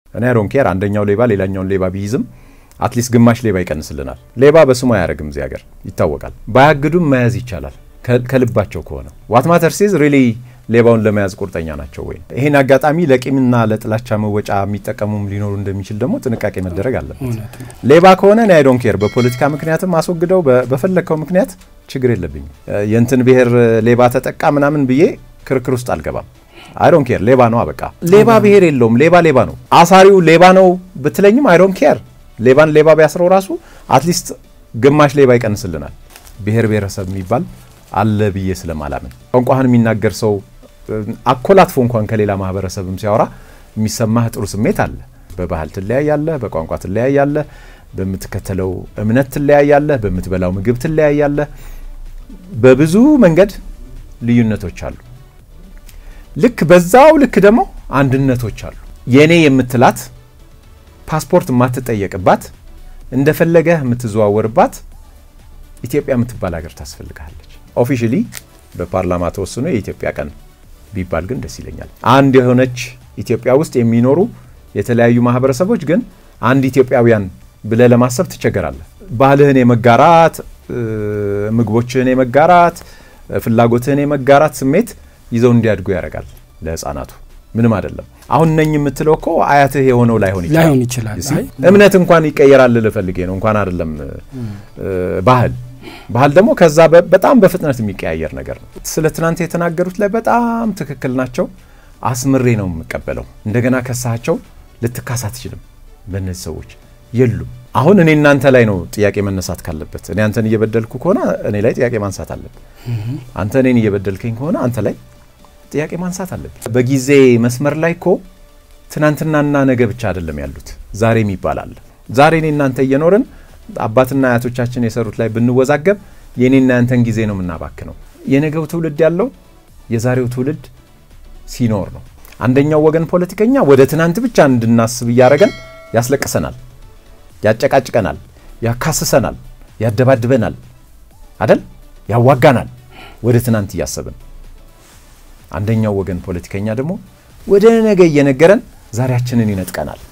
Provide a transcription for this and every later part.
እኔ አይ ዶንት ኬር አንደኛው ሌባ ሌላኛውን ሌባ ቢይዝም አትሊስት ግማሽ ሌባ ይቀንስልናል። ሌባ በስሙ አያደርግም እዚህ ሀገር ይታወቃል። ባያግዱም መያዝ ይቻላል ከልባቸው ከሆነ ዋት ማተር ሲዝ ሪሊ ሌባውን ለመያዝ ቁርጠኛ ናቸው ወይ? ይህን አጋጣሚ ለቂምና ለጥላቻ መወጫ የሚጠቀሙም ሊኖሩ እንደሚችል ደግሞ ጥንቃቄ መደረግ አለበት። ሌባ ከሆነ እኔ አይ ዶንት ኬር በፖለቲካ ምክንያትም አስወግደው በፈለግከው ምክንያት ችግር የለብኝም። የእንትን ብሔር ሌባ ተጠቃ ምናምን ብዬ ክርክር ውስጥ አልገባም። አይ ዶንት ኬር ሌባ ነው በቃ ሌባ ብሔር የለውም። ሌባ ሌባ ነው። አሳሪው ሌባ ነው ብትለኝም አይ ዶንት ኬር ሌባን ሌባ ቢያስረው ራሱ አትሊስት ግማሽ ሌባ ይቀንስልናል። ብሔር ብሔረሰብ የሚባል አለ ብዬ ስለማላምን ቋንቋህን የሚናገር ሰው አኮላትፎ እንኳን ከሌላ ማህበረሰብም ሲያወራ የሚሰማህ ጥሩ ስሜት አለ። በባህል ትለያያለህ፣ በቋንቋ ትለያያለህ፣ በምትከተለው እምነት ትለያያለህ፣ በምትበላው ምግብ ትለያያለህ። በብዙ መንገድ ልዩነቶች አሉ። ልክ በዛው ልክ ደግሞ አንድነቶች አሉ። የኔ የምትላት ፓስፖርት የማትጠየቅባት እንደፈለገህ የምትዘዋወርባት ኢትዮጵያ የምትባል ሀገር ታስፈልግሃለች። ኦፊሻሊ በፓርላማ ተወስኖ የኢትዮጵያ ቀን ቢባል ግን ደስ ይለኛል። አንድ የሆነች ኢትዮጵያ ውስጥ የሚኖሩ የተለያዩ ማህበረሰቦች ግን አንድ ኢትዮጵያውያን ብለህ ለማሰብ ትቸገራለህ። ባህልህን የመጋራት ምግቦችህን የመጋራት ፍላጎትህን የመጋራት ስሜት ይዘው እንዲያድጉ ያደርጋል። ለህፃናቱ ምንም አይደለም። አሁን ነኝ የምትለው እኮ አያትህ የሆነው ላይሆን ላይሆን ይችላል። እምነት እንኳን ይቀየራል ልፈልጌ ነው እንኳን አይደለም ባህል ባህል ደግሞ ከዛ በጣም በፍጥነት የሚቀያየር ነገር ነው። ስለ ትናንት የተናገሩት ላይ በጣም ትክክል ናቸው። አስምሬ ነው የምቀበለው። እንደገና ከሳቸው ልትካስ አትችልም። በእነዚህ ሰዎች የሉም። አሁን እኔ እናንተ ላይ ነው ጥያቄ መነሳት ካለበት። እኔ አንተን እየበደልኩ ከሆነ እኔ ላይ ጥያቄ ማንሳት አለብን። አንተ እኔን እየበደልከኝ ከሆነ አንተ ላይ ጥያቄ ማንሳት አለብን። በጊዜ መስመር ላይ እኮ ትናንትናና ነገ ብቻ አይደለም ያሉት፣ ዛሬም ይባላል። ዛሬ እኔ እናንተ እየኖርን አባትና አያቶቻችን የሰሩት ላይ ብንወዛገብ የኔና ያንተን ጊዜ ነው የምናባክነው። የነገው ትውልድ ያለው የዛሬው ትውልድ ሲኖር ነው። አንደኛው ወገን ፖለቲከኛ ወደ ትናንት ብቻ እንድናስብ እያደረገን ያስለቅሰናል፣ ያጨቃጭቀናል፣ ያካስሰናል፣ ያደባድበናል፣ አደል ያዋጋናል፣ ወደ ትናንት እያሰብን። አንደኛው ወገን ፖለቲከኛ ደግሞ ወደ ነገ እየነገረን ዛሬያችንን ይነጥቀናል፣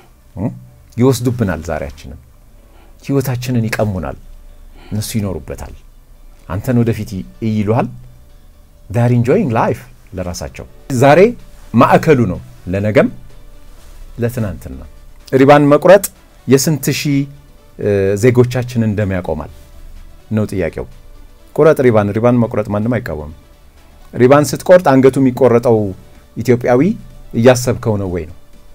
ይወስዱብናል ዛሬያችንን ህይወታችንን ይቀሙናል። እነሱ ይኖሩበታል። አንተን ወደፊት ይይሉሃል። ዳር ኢንጆይንግ ላይፍ ለራሳቸው ዛሬ ማዕከሉ ነው፣ ለነገም ለትናንትና። ሪባን መቁረጥ የስንት ሺህ ዜጎቻችንን ደም ያቆማል ነው ጥያቄው። ቁረጥ ሪባን። ሪባን መቁረጥ ማንም አይቃወምም። ሪባን ስትቆርጥ አንገቱ የሚቆረጠው ኢትዮጵያዊ እያሰብከው ነው ወይ ነው።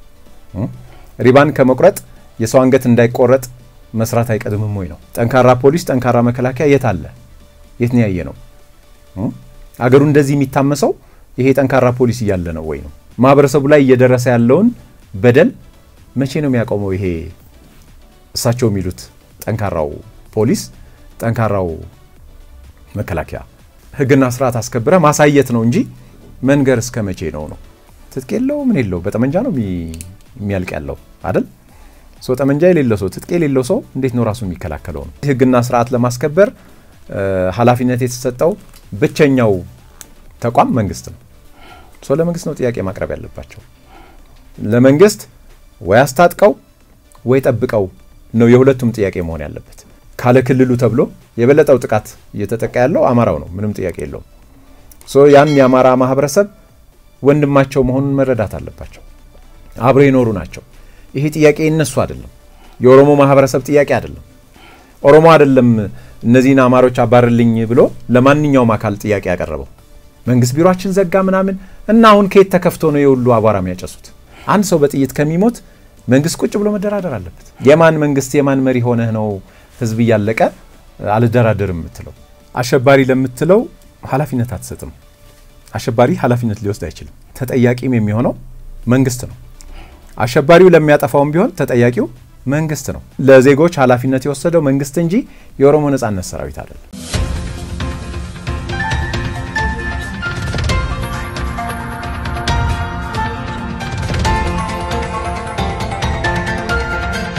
ሪባን ከመቁረጥ የሰው አንገት እንዳይቆረጥ መስራት አይቀድምም ወይ ነው። ጠንካራ ፖሊስ፣ ጠንካራ መከላከያ የት አለ? የት ነው ያየ ነው? አገሩ እንደዚህ የሚታመሰው ይሄ ጠንካራ ፖሊስ እያለ ነው ወይ ነው? ማህበረሰቡ ላይ እየደረሰ ያለውን በደል መቼ ነው የሚያቆመው? ይሄ እሳቸው የሚሉት ጠንካራው ፖሊስ፣ ጠንካራው መከላከያ ህግና ስርዓት አስከብረ ማሳየት ነው እንጂ መንገር እስከ መቼ ነው ነው? ትጥቅ የለው ምን የለው በጠመንጃ ነው የሚያልቅ ያለው አይደል? ሰው ጠመንጃ የሌለው ሰው ትጥቅ የሌለው ሰው እንዴት ነው ራሱ የሚከላከለው? ነው ህግና ስርዓት ለማስከበር ኃላፊነት የተሰጠው ብቸኛው ተቋም መንግስት ነው። ሰው ለመንግስት ነው ጥያቄ ማቅረብ ያለባቸው። ለመንግስት ወይ አስታጥቀው ወይ ጠብቀው ነው የሁለቱም ጥያቄ መሆን ያለበት። ካለ ክልሉ ተብሎ የበለጠው ጥቃት እየተጠቃ ያለው አማራው ነው። ምንም ጥያቄ የለውም። ያን የአማራ ማህበረሰብ ወንድማቸው መሆኑን መረዳት አለባቸው። አብረው የኖሩ ናቸው። ይሄ ጥያቄ የነሱ አይደለም። የኦሮሞ ማህበረሰብ ጥያቄ አይደለም። ኦሮሞ አይደለም እነዚህን አማሮች አባርልኝ ብሎ ለማንኛውም አካል ጥያቄ ያቀረበው። መንግስት ቢሮችን ዘጋ ምናምን እና አሁን ከየት ተከፍቶ ነው የሁሉ አቧራ የሚያጨሱት? አንድ ሰው በጥይት ከሚሞት መንግስት ቁጭ ብሎ መደራደር አለበት። የማን መንግስት የማን መሪ ሆነህ ነው ህዝብ እያለቀ አልደራደርም የምትለው? አሸባሪ ለምትለው ኃላፊነት አትሰጥም። አሸባሪ ኃላፊነት ሊወስድ አይችልም። ተጠያቂም የሚሆነው መንግስት ነው። አሸባሪው ለሚያጠፋውም ቢሆን ተጠያቂው መንግስት ነው። ለዜጎች ኃላፊነት የወሰደው መንግስት እንጂ የኦሮሞ ነጻነት ሰራዊት አይደለም።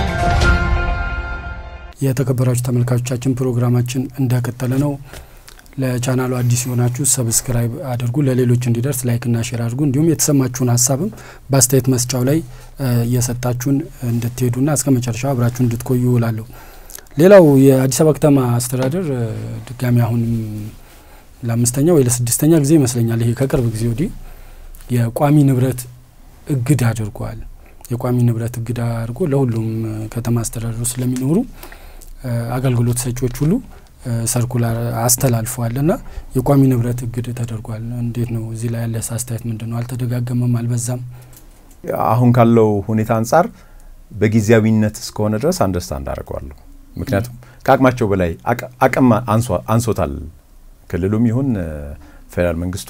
የተከበራችሁ ተመልካቾቻችን ፕሮግራማችን እንደቀጠለ ነው። ለቻናሉ አዲስ የሆናችሁ ሰብስክራይብ አድርጉ፣ ለሌሎች እንዲደርስ ላይክና ሼር አድርጉ። እንዲሁም የተሰማችሁን ሀሳብም በአስተያየት መስጫው ላይ እየሰጣችሁን እንድትሄዱና እስከ መጨረሻው አብራችሁ እንድትቆዩ እላለሁ። ሌላው የአዲስ አበባ ከተማ አስተዳደር ድጋሚ አሁንም ለአምስተኛ ወይ ለስድስተኛ ጊዜ ይመስለኛል ይሄ ከቅርብ ጊዜ ወዲህ የቋሚ ንብረት እግድ አድርጓል። የቋሚ ንብረት እግድ አድርጎ ለሁሉም ከተማ አስተዳደሩ ስለሚኖሩ አገልግሎት ሰጪዎች ሁሉ ሰርኩላር አስተላልፈዋል እና የቋሚ ንብረት እግድ ተደርጓል። እንዴት ነው እዚህ ላይ ያለ አስተያየት ምንድን ነው? አልተደጋገመም? አልበዛም? አሁን ካለው ሁኔታ አንጻር በጊዜያዊነት እስከሆነ ድረስ አንደርስታንድ አደርገዋለሁ። ምክንያቱም ከአቅማቸው በላይ አቅም አንሶታል ክልሉም ይሁን ፌዴራል መንግስቱ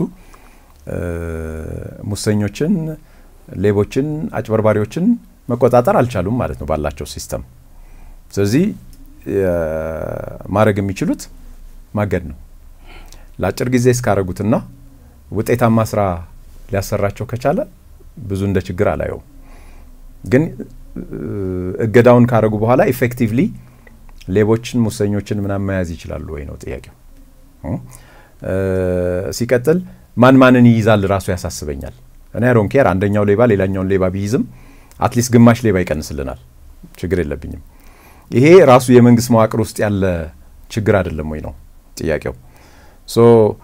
ሙሰኞችን፣ ሌቦችን፣ አጭበርባሪዎችን መቆጣጠር አልቻሉም ማለት ነው ባላቸው ሲስተም። ስለዚህ ማድረግ የሚችሉት ማገድ ነው። ለአጭር ጊዜ እስካረጉትና ውጤታማ ስራ ሊያሰራቸው ከቻለ ብዙ እንደ ችግር አላየውም። ግን እገዳውን ካረጉ በኋላ ኢፌክቲቭሊ ሌቦችን፣ ሙሰኞችን ምናምን መያዝ ይችላሉ ወይ ነው ጥያቄው። ሲቀጥል ማን ማንን ይይዛል ራሱ ያሳስበኛል። እኔ አይ ዶንት ኬር አንደኛው ሌባ ሌላኛውን ሌባ ቢይዝም አትሊስት ግማሽ ሌባ ይቀንስልናል፣ ችግር የለብኝም። ይሄ ራሱ የመንግስት መዋቅር ውስጥ ያለ ችግር አይደለም ወይ ነው ጥያቄው። ሶ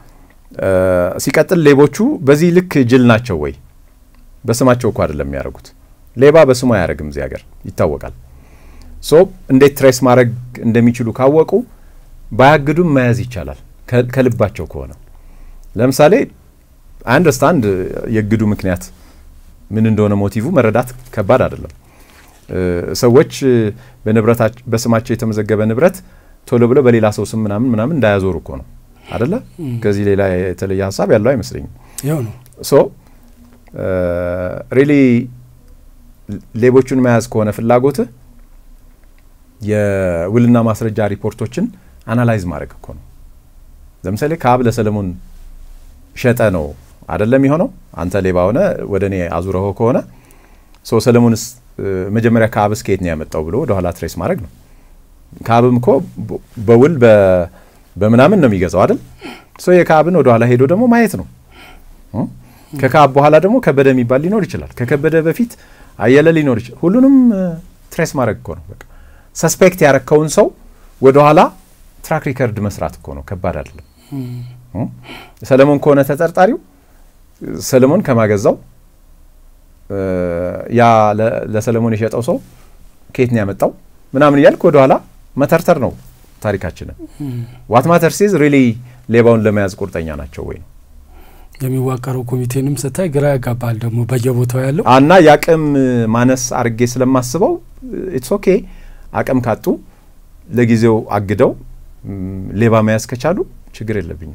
ሲቀጥል ሌቦቹ በዚህ ልክ ጅል ናቸው ወይ? በስማቸው እኮ አይደለም የሚያደርጉት። ሌባ በስሙ አያደርግም እዚህ ሀገር ይታወቃል። ሶ እንዴት ትሬስ ማድረግ እንደሚችሉ ካወቁ ባያግዱም መያዝ ይቻላል ከልባቸው ከሆነ ለምሳሌ አንደርስታንድ የእግዱ ምክንያት ምን እንደሆነ ሞቲቭ መረዳት ከባድ አይደለም። ሰዎች በስማቸው የተመዘገበ ንብረት ቶሎ ብለው በሌላ ሰው ስም ምናምን ምናምን እንዳያዞሩ እኮ ነው አደለ? ከዚህ ሌላ የተለየ ሀሳብ ያለው አይመስለኝም። ይኸው ነው ሶ ሪሊ ሌቦቹን መያዝ ከሆነ ፍላጎትህ የውልና ማስረጃ ሪፖርቶችን አናላይዝ ማድረግ እኮ ነው። ለምሳሌ ከአብ ለሰለሞን ሸጠ ነው አደለም የሆነው። አንተ ሌባ ሆነ ወደ እኔ አዙረሆ ከሆነ ሰው ሰለሞንስ መጀመሪያ ከአብስ ከየት ነው ያመጣው ብሎ ወደኋላ ትሬስ ማድረግ ነው። ከአብም እኮ በውል በምናምን ነው የሚገዛው አይደል? ሰው የከአብን ወደኋላ ሄዶ ደግሞ ማየት ነው። ከከአብ በኋላ ደግሞ ከበደ የሚባል ሊኖር ይችላል። ከከበደ በፊት አየለ ሊኖር ይችላል። ሁሉንም ትሬስ ማድረግ እኮ ነው። በቃ ሰስፔክት ያረከውን ሰው ወደኋላ ትራክ ሪከርድ መስራት እኮ ነው። ከባድ አይደለም። ሰለሞን ከሆነ ተጠርጣሪው ሰለሞን ከማገዛው ያ ለሰለሞን የሸጠው ሰው ከየት ነው ያመጣው ምናምን እያልክ ወደኋላ መተርተር ነው ታሪካችንን። ዋት ማተር ሲዝ ሪሊ ሌባውን ለመያዝ ቁርጠኛ ናቸው ወይ ነው የሚዋቀረው ኮሚቴንም ስታይ ግራ ያጋባል። ደግሞ በየቦታው ያለው እና የአቅም ማነስ አርጌ ስለማስበው ኢትስ ኦኬ አቅም ካጡ ለጊዜው አግደው ሌባ መያዝ ከቻሉ ችግር የለብኝም።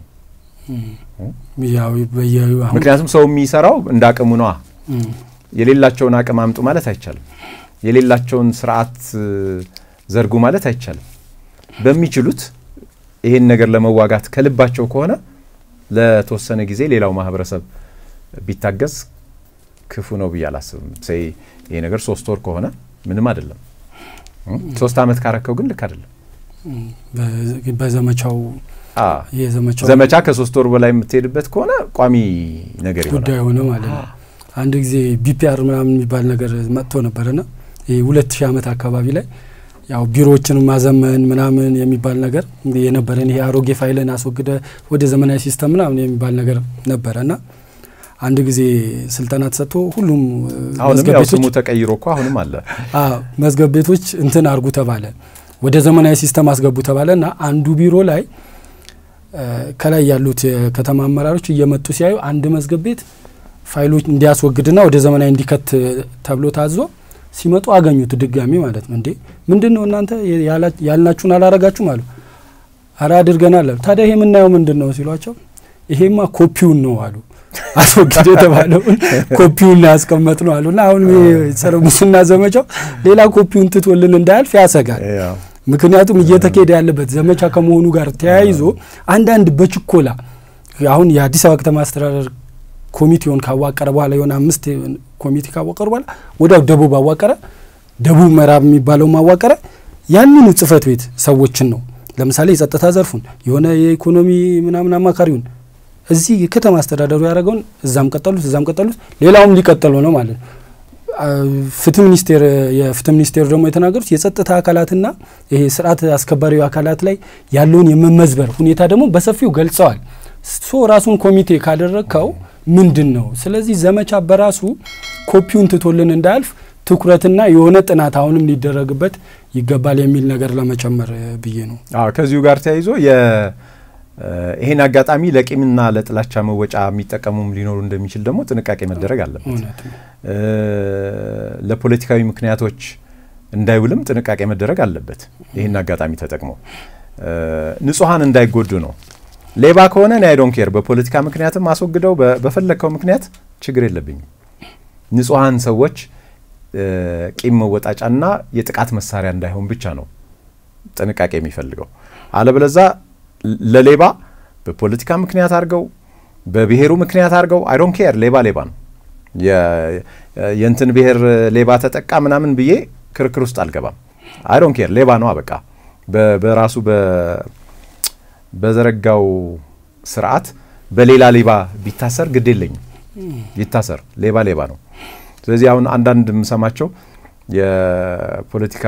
ምክንያቱም ሰው የሚሰራው እንደ አቅሙ ነዋ። የሌላቸውን አቅም አምጡ ማለት አይቻልም። የሌላቸውን ስርዓት ዘርጉ ማለት አይቻልም። በሚችሉት ይሄን ነገር ለመዋጋት ከልባቸው ከሆነ ለተወሰነ ጊዜ ሌላው ማህበረሰብ ቢታገዝ ክፉ ነው ብዬ አላስብም። ሴይ ይሄ ነገር ሶስት ወር ከሆነ ምንም አይደለም። ሶስት አመት ካረከው ግን ልክ አይደለም። በዘመቻው ዘመቻ ከሶስት ወር በላይ የምትሄድበት ከሆነ ቋሚ ነገር ጉዳይ ሆነ ማለት ነው። አንድ ጊዜ ቢፒአር ምናምን የሚባል ነገር መጥቶ ነበርና ይህ ሁለት ሺህ ዓመት አካባቢ ላይ ያው ቢሮዎችን ማዘመን ምናምን የሚባል ነገር የነበረን ይሄ አሮጌ ፋይልን አስወግደ ወደ ዘመናዊ ሲስተም ምናምን የሚባል ነገር ነበረ እና አንድ ጊዜ ስልጠና ተሰጥቶ ሁሉም አሁንም ያው ስሙ ተቀይሮ እኮ አሁንም አለ መዝገብ ቤቶች እንትን አርጉ ተባለ፣ ወደ ዘመናዊ ሲስተም አስገቡ ተባለ እና አንዱ ቢሮ ላይ ከላይ ያሉት የከተማ አመራሮች እየመጡ ሲያዩ አንድ መዝገብ ቤት ፋይሎች እንዲያስወግድና ወደ ዘመናዊ እንዲከት ተብሎ ታዞ ሲመጡ አገኙት ድጋሚ ማለት ነው። እንዴ ምንድን ነው እናንተ ያልናችሁን አላረጋችሁም አሉ። አረ አድርገናል አሉ። ታዲያ ይሄ የምናየው ምንድን ነው ሲሏቸው፣ ይሄማ ኮፒውን ነው አሉ። አስወግድ የተባለውን ኮፒውን ነው ያስቀመጥ ነው አሉ። እና አሁን ጸረ ሙስና ዘመቻው ሌላ ኮፒውን ትቶልን እንዳያልፍ ያሰጋል። ምክንያቱም እየተካሄደ ያለበት ዘመቻ ከመሆኑ ጋር ተያይዞ አንዳንድ በችኮላ አሁን የአዲስ አበባ ከተማ አስተዳደር ኮሚቴውን ካዋቀረ በኋላ የሆነ አምስት ኮሚቴ ካዋቀሩ በኋላ ወዲያው ደቡብ አዋቀረ፣ ደቡብ ምዕራብ የሚባለው ማዋቀረ። ያንኑ ጽህፈት ቤት ሰዎችን ነው ለምሳሌ የጸጥታ ዘርፉን የሆነ የኢኮኖሚ ምናምን አማካሪውን እዚህ የከተማ አስተዳደሩ ያደረገውን እዛም ቀጠሉት እዛም ቀጠሉት ሌላውም ሊቀጠሉ ነው ማለት ነው። ፍትህ ሚኒስቴር የፍትህ ሚኒስቴር ደግሞ የተናገሩት የጸጥታ አካላትና ይሄ ስርዓት አስከባሪ አካላት ላይ ያለውን የመመዝበር ሁኔታ ደግሞ በሰፊው ገልጸዋል። ሶ ራሱን ኮሚቴ ካደረግከው ምንድን ነው? ስለዚህ ዘመቻ በራሱ ኮፒውን ትቶልን እንዳያልፍ ትኩረትና የሆነ ጥናት አሁንም ሊደረግበት ይገባል የሚል ነገር ለመጨመር ብዬ ነው። አዎ ከዚሁ ጋር ተያይዞ ይሄን አጋጣሚ ለቂምና ለጥላቻ መወጫ የሚጠቀሙም ሊኖሩ እንደሚችል ደግሞ ጥንቃቄ መደረግ አለበት። እውነት ነው። ለፖለቲካዊ ምክንያቶች እንዳይውልም ጥንቃቄ መደረግ አለበት። ይህን አጋጣሚ ተጠቅሞ ንጹሐን እንዳይጎዱ ነው። ሌባ ከሆነ እኔ አይዶን ኬር በፖለቲካ ምክንያትም አስወግደው በፈለግከው ምክንያት ችግር የለብኝም። ንጹሐን ሰዎች ቂም መወጣጫና የጥቃት መሳሪያ እንዳይሆን ብቻ ነው ጥንቃቄ የሚፈልገው። አለበለዛ ለሌባ በፖለቲካ ምክንያት አድርገው በብሔሩ ምክንያት አድርገው አይዶን ኬር ሌባ ሌባ ነው። የእንትን ብሔር ሌባ ተጠቃ ምናምን ብዬ ክርክር ውስጥ አልገባም። አይዶን ኬር ሌባ ነው አበቃ። በራሱ በዘረጋው ስርዓት በሌላ ሌባ ቢታሰር ግድ የለኝም፣ ይታሰር። ሌባ ሌባ ነው። ስለዚህ አሁን አንዳንድ የምሰማቸው የፖለቲካ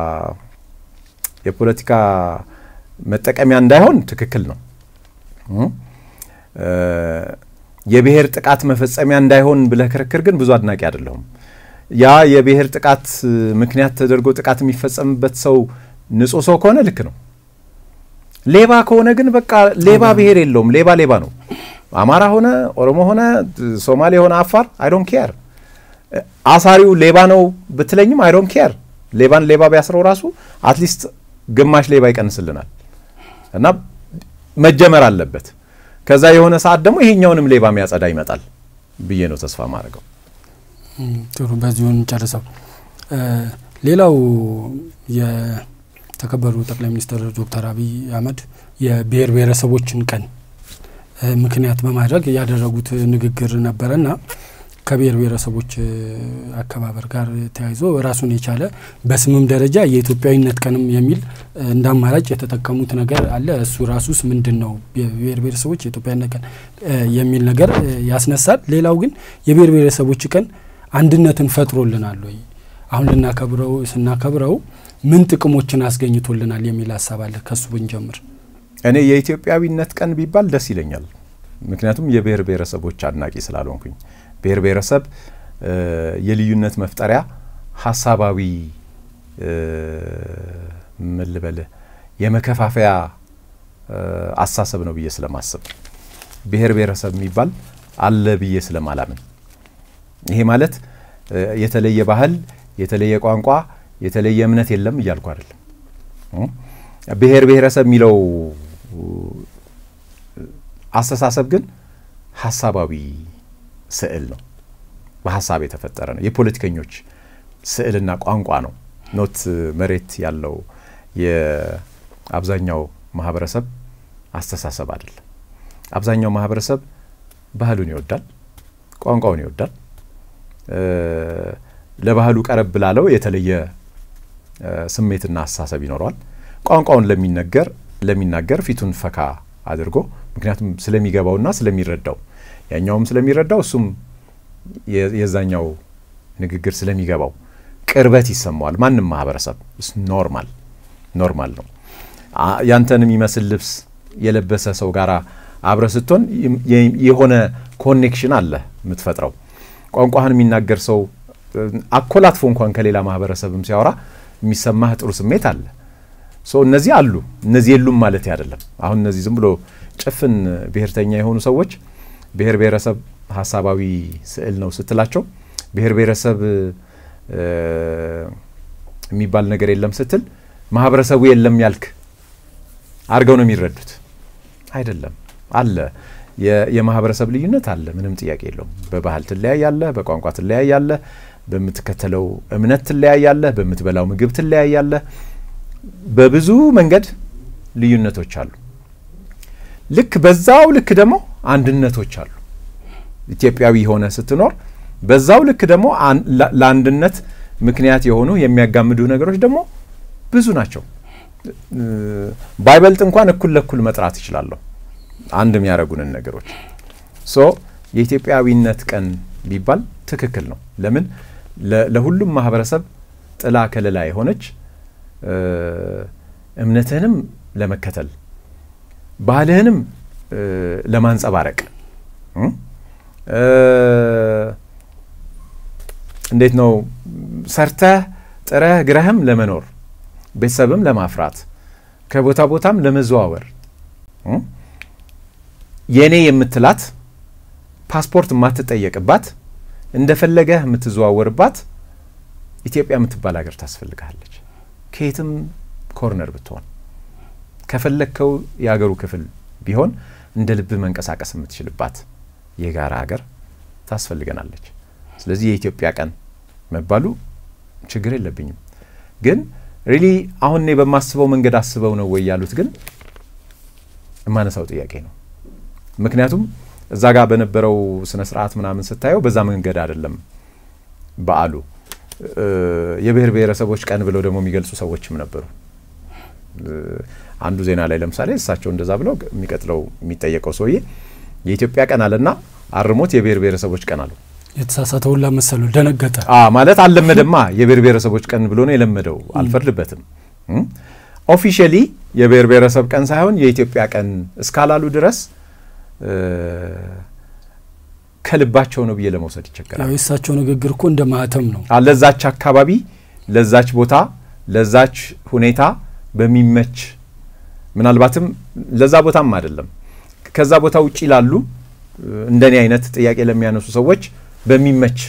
የፖለቲካ መጠቀሚያ እንዳይሆን ትክክል ነው። የብሔር ጥቃት መፈጸሚያ እንዳይሆን ብለህ ክርክር ግን ብዙ አድናቂ አይደለሁም። ያ የብሔር ጥቃት ምክንያት ተደርጎ ጥቃት የሚፈጸምበት ሰው ንጹሕ ሰው ከሆነ ልክ ነው። ሌባ ከሆነ ግን በቃ ሌባ ብሔር የለውም። ሌባ ሌባ ነው። አማራ ሆነ ኦሮሞ ሆነ ሶማሌ ሆነ አፋር አይዶን ኬር። አሳሪው ሌባ ነው ብትለኝም አይዶን ኬር። ሌባን ሌባ ቢያስረው ራሱ አትሊስት ግማሽ ሌባ ይቀንስልናል እና መጀመር አለበት። ከዛ የሆነ ሰዓት ደግሞ ይሄኛውንም ሌባ የሚያጸዳ ይመጣል ብዬ ነው ተስፋ ማድረገው። ጥሩ፣ በዚሁን ጨርሰው። ሌላው የተከበሩ ጠቅላይ ሚኒስትር ዶክተር አብይ አህመድ የብሔር ብሔረሰቦችን ቀን ምክንያት በማድረግ ያደረጉት ንግግር ነበረና ከብሔር ብሔረሰቦች አከባበር ጋር ተያይዞ ራሱን የቻለ በስምም ደረጃ የኢትዮጵያዊነት ቀንም የሚል እንደ አማራጭ የተጠቀሙት ነገር አለ። እሱ ራሱስ ምንድን ነው? የብሔር ብሔረሰቦች የኢትዮጵያዊነት ቀን የሚል ነገር ያስነሳል። ሌላው ግን የብሔር ብሔረሰቦች ቀን አንድነትን ፈጥሮልናል ወይ? አሁን ልናከብረው ስናከብረው ምን ጥቅሞችን አስገኝቶልናል የሚል ሀሳብ አለ። ከሱ ብንጀምር እኔ የኢትዮጵያዊነት ቀን ቢባል ደስ ይለኛል። ምክንያቱም የብሔር ብሔረሰቦች አድናቂ ስላልሆንኩኝ ብሔር ብሔረሰብ የልዩነት መፍጠሪያ ሀሳባዊ ምን ልበልህ የመከፋፈያ አሳሰብ ነው ብዬ ስለማስብ ብሔር ብሔረሰብ የሚባል አለ ብዬ ስለማላምን ይሄ ማለት የተለየ ባህል፣ የተለየ ቋንቋ፣ የተለየ እምነት የለም እያልኩ አይደለም። ብሔር ብሔረሰብ የሚለው አስተሳሰብ ግን ሀሳባዊ ስዕል ነው። በሀሳብ የተፈጠረ ነው። የፖለቲከኞች ስዕልና ቋንቋ ነው። ኖት መሬት ያለው የአብዛኛው ማህበረሰብ አስተሳሰብ አይደለም። አብዛኛው ማህበረሰብ ባህሉን ይወዳል፣ ቋንቋውን ይወዳል። ለባህሉ ቀረብ ላለው የተለየ ስሜትና አስተሳሰብ ይኖረዋል። ቋንቋውን ለሚነገር ለሚናገር ፊቱን ፈካ አድርጎ ምክንያቱም ስለሚገባውና ስለሚረዳው ያኛውም ስለሚረዳው እሱም የዛኛው ንግግር ስለሚገባው ቅርበት ይሰማዋል። ማንም ማህበረሰብ ኖርማል ኖርማል ነው። ያንተን የሚመስል ልብስ የለበሰ ሰው ጋር አብረ ስትሆን የሆነ ኮኔክሽን አለ የምትፈጥረው። ቋንቋህን የሚናገር ሰው አኮላትፎ እንኳን ከሌላ ማህበረሰብም ሲያወራ የሚሰማህ ጥሩ ስሜት አለ። እነዚህ አሉ፣ እነዚህ የሉም ማለት አይደለም። አሁን እነዚህ ዝም ብሎ ጭፍን ብሔርተኛ የሆኑ ሰዎች ብሔር ብሔረሰብ ሀሳባዊ ስዕል ነው ስትላቸው ብሔር ብሔረሰብ የሚባል ነገር የለም ስትል ማህበረሰቡ የለም ያልክ አድርገው ነው የሚረዱት። አይደለም፣ አለ። የማህበረሰብ ልዩነት አለ፣ ምንም ጥያቄ የለውም። በባህል ትለያያለህ፣ በቋንቋ ትለያያለህ፣ በምትከተለው እምነት ትለያያለህ፣ በምትበላው ምግብ ትለያያለህ። በብዙ መንገድ ልዩነቶች አሉ። ልክ በዛው ልክ ደግሞ አንድነቶች አሉ። ኢትዮጵያዊ ሆነ ስትኖር በዛው ልክ ደግሞ ለአንድነት ምክንያት የሆኑ የሚያጋምዱ ነገሮች ደግሞ ብዙ ናቸው። ባይበልጥ እንኳን እኩል ለእኩል መጥራት እችላለሁ አንድ የሚያደርጉንን ነገሮች ሶ የኢትዮጵያዊነት ቀን ቢባል ትክክል ነው። ለምን ለሁሉም ማህበረሰብ ጥላ ከለላ የሆነች እምነትህንም ለመከተል ባህልህንም ለማንጸባረቅ እንዴት ነው ሰርተህ ጥረህ ግረህም ለመኖር ቤተሰብም ለማፍራት ከቦታ ቦታም ለመዘዋወር የእኔ የምትላት ፓስፖርት የማትጠየቅባት እንደፈለገህ የምትዘዋወርባት ኢትዮጵያ የምትባል ሀገር ታስፈልግሃለች። ከየትም ኮርነር ብትሆን ከፈለግከው የሀገሩ ክፍል ቢሆን እንደ ልብ መንቀሳቀስ የምትችልባት የጋራ ሀገር ታስፈልገናለች። ስለዚህ የኢትዮጵያ ቀን መባሉ ችግር የለብኝም። ግን ሪሊ አሁን እኔ በማስበው መንገድ አስበው ነው ወይ ያሉት ግን የማነሳው ጥያቄ ነው። ምክንያቱም እዛ ጋር በነበረው ስነ ስርዓት ምናምን ስታየው በዛ መንገድ አይደለም በዓሉ። የብሔር ብሔረሰቦች ቀን ብለው ደግሞ የሚገልጹ ሰዎችም ነበሩ። አንዱ ዜና ላይ ለምሳሌ እሳቸው እንደዛ ብለው የሚቀጥለው የሚጠየቀው ሰውዬ የኢትዮጵያ ቀን አለና አርሞት የብሔር ብሔረሰቦች ቀን አለው። የተሳሳተ ሁላ መሰሉ ደነገጠ። ማለት አልለመደማ። የብሔር ብሔረሰቦች ቀን ብሎ ነው የለመደው። አልፈርድበትም። ኦፊሻሊ የብሔር ብሔረሰብ ቀን ሳይሆን የኢትዮጵያ ቀን እስካላሉ ድረስ ከልባቸው ነው ብዬ ለመውሰድ ይቸገራል። ያው የእሳቸው ንግግር እኮ እንደ ማህተም ነው። ለዛች አካባቢ፣ ለዛች ቦታ፣ ለዛች ሁኔታ በሚመች ምናልባትም ለዛ ቦታም አይደለም ከዛ ቦታ ውጪ ላሉ እንደኔ አይነት ጥያቄ ለሚያነሱ ሰዎች በሚመች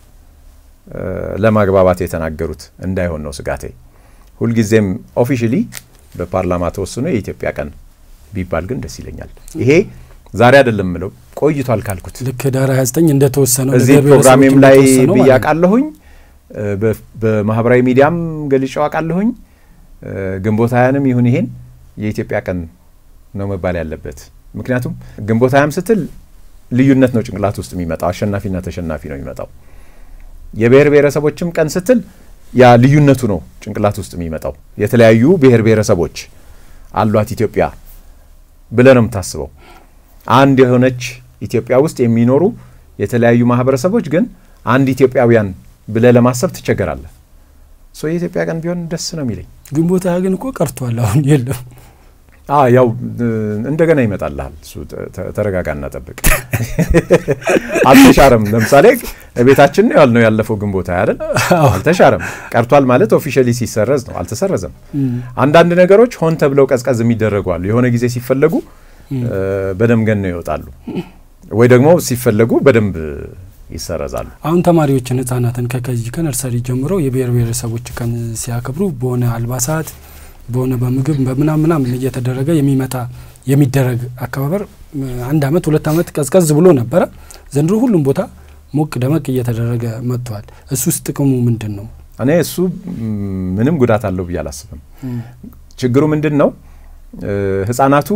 ለማግባባት የተናገሩት እንዳይሆን ነው ስጋቴ። ሁልጊዜም ኦፊሻሊ በፓርላማ ተወስኖ የኢትዮጵያ ቀን ቢባል ግን ደስ ይለኛል። ይሄ ዛሬ አይደለም ምለው ቆይቷል ካልኩት ልክ ዳር 29 እንደተወሰነው እዚህ ፕሮግራሜም ላይ ብዬ አውቃለሁኝ። በማህበራዊ ሚዲያም ገልጬው አውቃለሁኝ። ግንቦት ሃያንም ይሁን ይሄን የኢትዮጵያ ቀን ነው መባል ያለበት። ምክንያቱም ግንቦት ሃያም ስትል ልዩነት ነው ጭንቅላት ውስጥ የሚመጣው፣ አሸናፊና ተሸናፊ ነው የሚመጣው። የብሔር ብሔረሰቦችም ቀን ስትል ያ ልዩነቱ ነው ጭንቅላት ውስጥ የሚመጣው። የተለያዩ ብሔር ብሔረሰቦች አሏት ኢትዮጵያ ብለህ ነው የምታስበው። አንድ የሆነች ኢትዮጵያ ውስጥ የሚኖሩ የተለያዩ ማህበረሰቦች ግን አንድ ኢትዮጵያውያን ብለህ ለማሰብ ትቸገራለህ። ሶ የኢትዮጵያ ቀን ቢሆን ደስ ነው የሚለኝ። ግንቦት ሃያ ግን እኮ ቀርቷል፣ አሁን የለም። ያው እንደገና ይመጣልሃል። እሱ ተረጋጋና ጠብቅ። አልተሻረም። ለምሳሌ ቤታችን ነው ያልነው ያለፈው ግንቦት ሃያ አይደል? አልተሻረም። ቀርቷል ማለት ኦፊሻሊ ሲሰረዝ ነው፣ አልተሰረዘም። አንዳንድ ነገሮች ሆን ተብለው ቀዝቀዝ የሚደረጉ አሉ። የሆነ ጊዜ ሲፈለጉ በደንብ ገነው ይወጣሉ፣ ወይ ደግሞ ሲፈለጉ በደንብ ይሰረዛሉ። አሁን ተማሪዎችን ህጻናትን ከከዚህ ከነርሰሪ ጀምሮ የብሔር ብሔረሰቦች ቀን ሲያከብሩ በሆነ አልባሳት በሆነ በምግብ በምናም ምናምን እየተደረገ የሚመጣ የሚደረግ አከባበር አንድ አመት ሁለት አመት ቀዝቀዝ ብሎ ነበረ። ዘንድሮ ሁሉም ቦታ ሞቅ ደመቅ እየተደረገ መጥቷል። እሱስ ጥቅሙ ምንድን ነው? እኔ እሱ ምንም ጉዳት አለው ብዬ አላስብም። ችግሩ ምንድን ነው? ህጻናቱ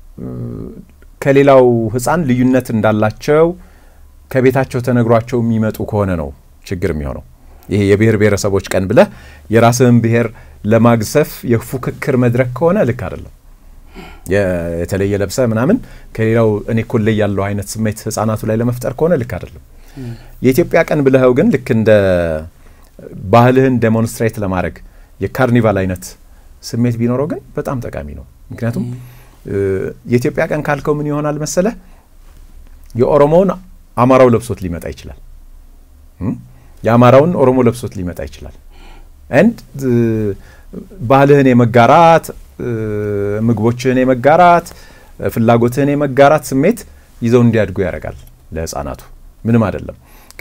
ከሌላው ህጻን ልዩነት እንዳላቸው ከቤታቸው ተነግሯቸው የሚመጡ ከሆነ ነው ችግር የሚሆነው። ይሄ የብሔር ብሔረሰቦች ቀን ብለህ የራስህን ብሔር ለማግዘፍ የፉክክር መድረክ ከሆነ ልክ አይደለም። የተለየ ለብሰ ምናምን ከሌላው እኔ እኮ ላይ ያለው አይነት ስሜት ህጻናቱ ላይ ለመፍጠር ከሆነ ልክ አይደለም። የኢትዮጵያ ቀን ብለኸው ግን ልክ እንደ ባህልህን ዴሞንስትሬት ለማድረግ የካርኒቫል አይነት ስሜት ቢኖረው ግን በጣም ጠቃሚ ነው። ምክንያቱም የኢትዮጵያ ቀን ካልከው ምን ይሆናል መሰለህ የኦሮሞውን አማራው ለብሶት ሊመጣ ይችላል። የአማራውን ኦሮሞ ለብሶት ሊመጣ ይችላል። አንድ ባህልህን የመጋራት ምግቦችህን የመጋራት ፍላጎትህን የመጋራት ስሜት ይዘው እንዲያድጉ ያደርጋል። ለህፃናቱ ምንም አይደለም።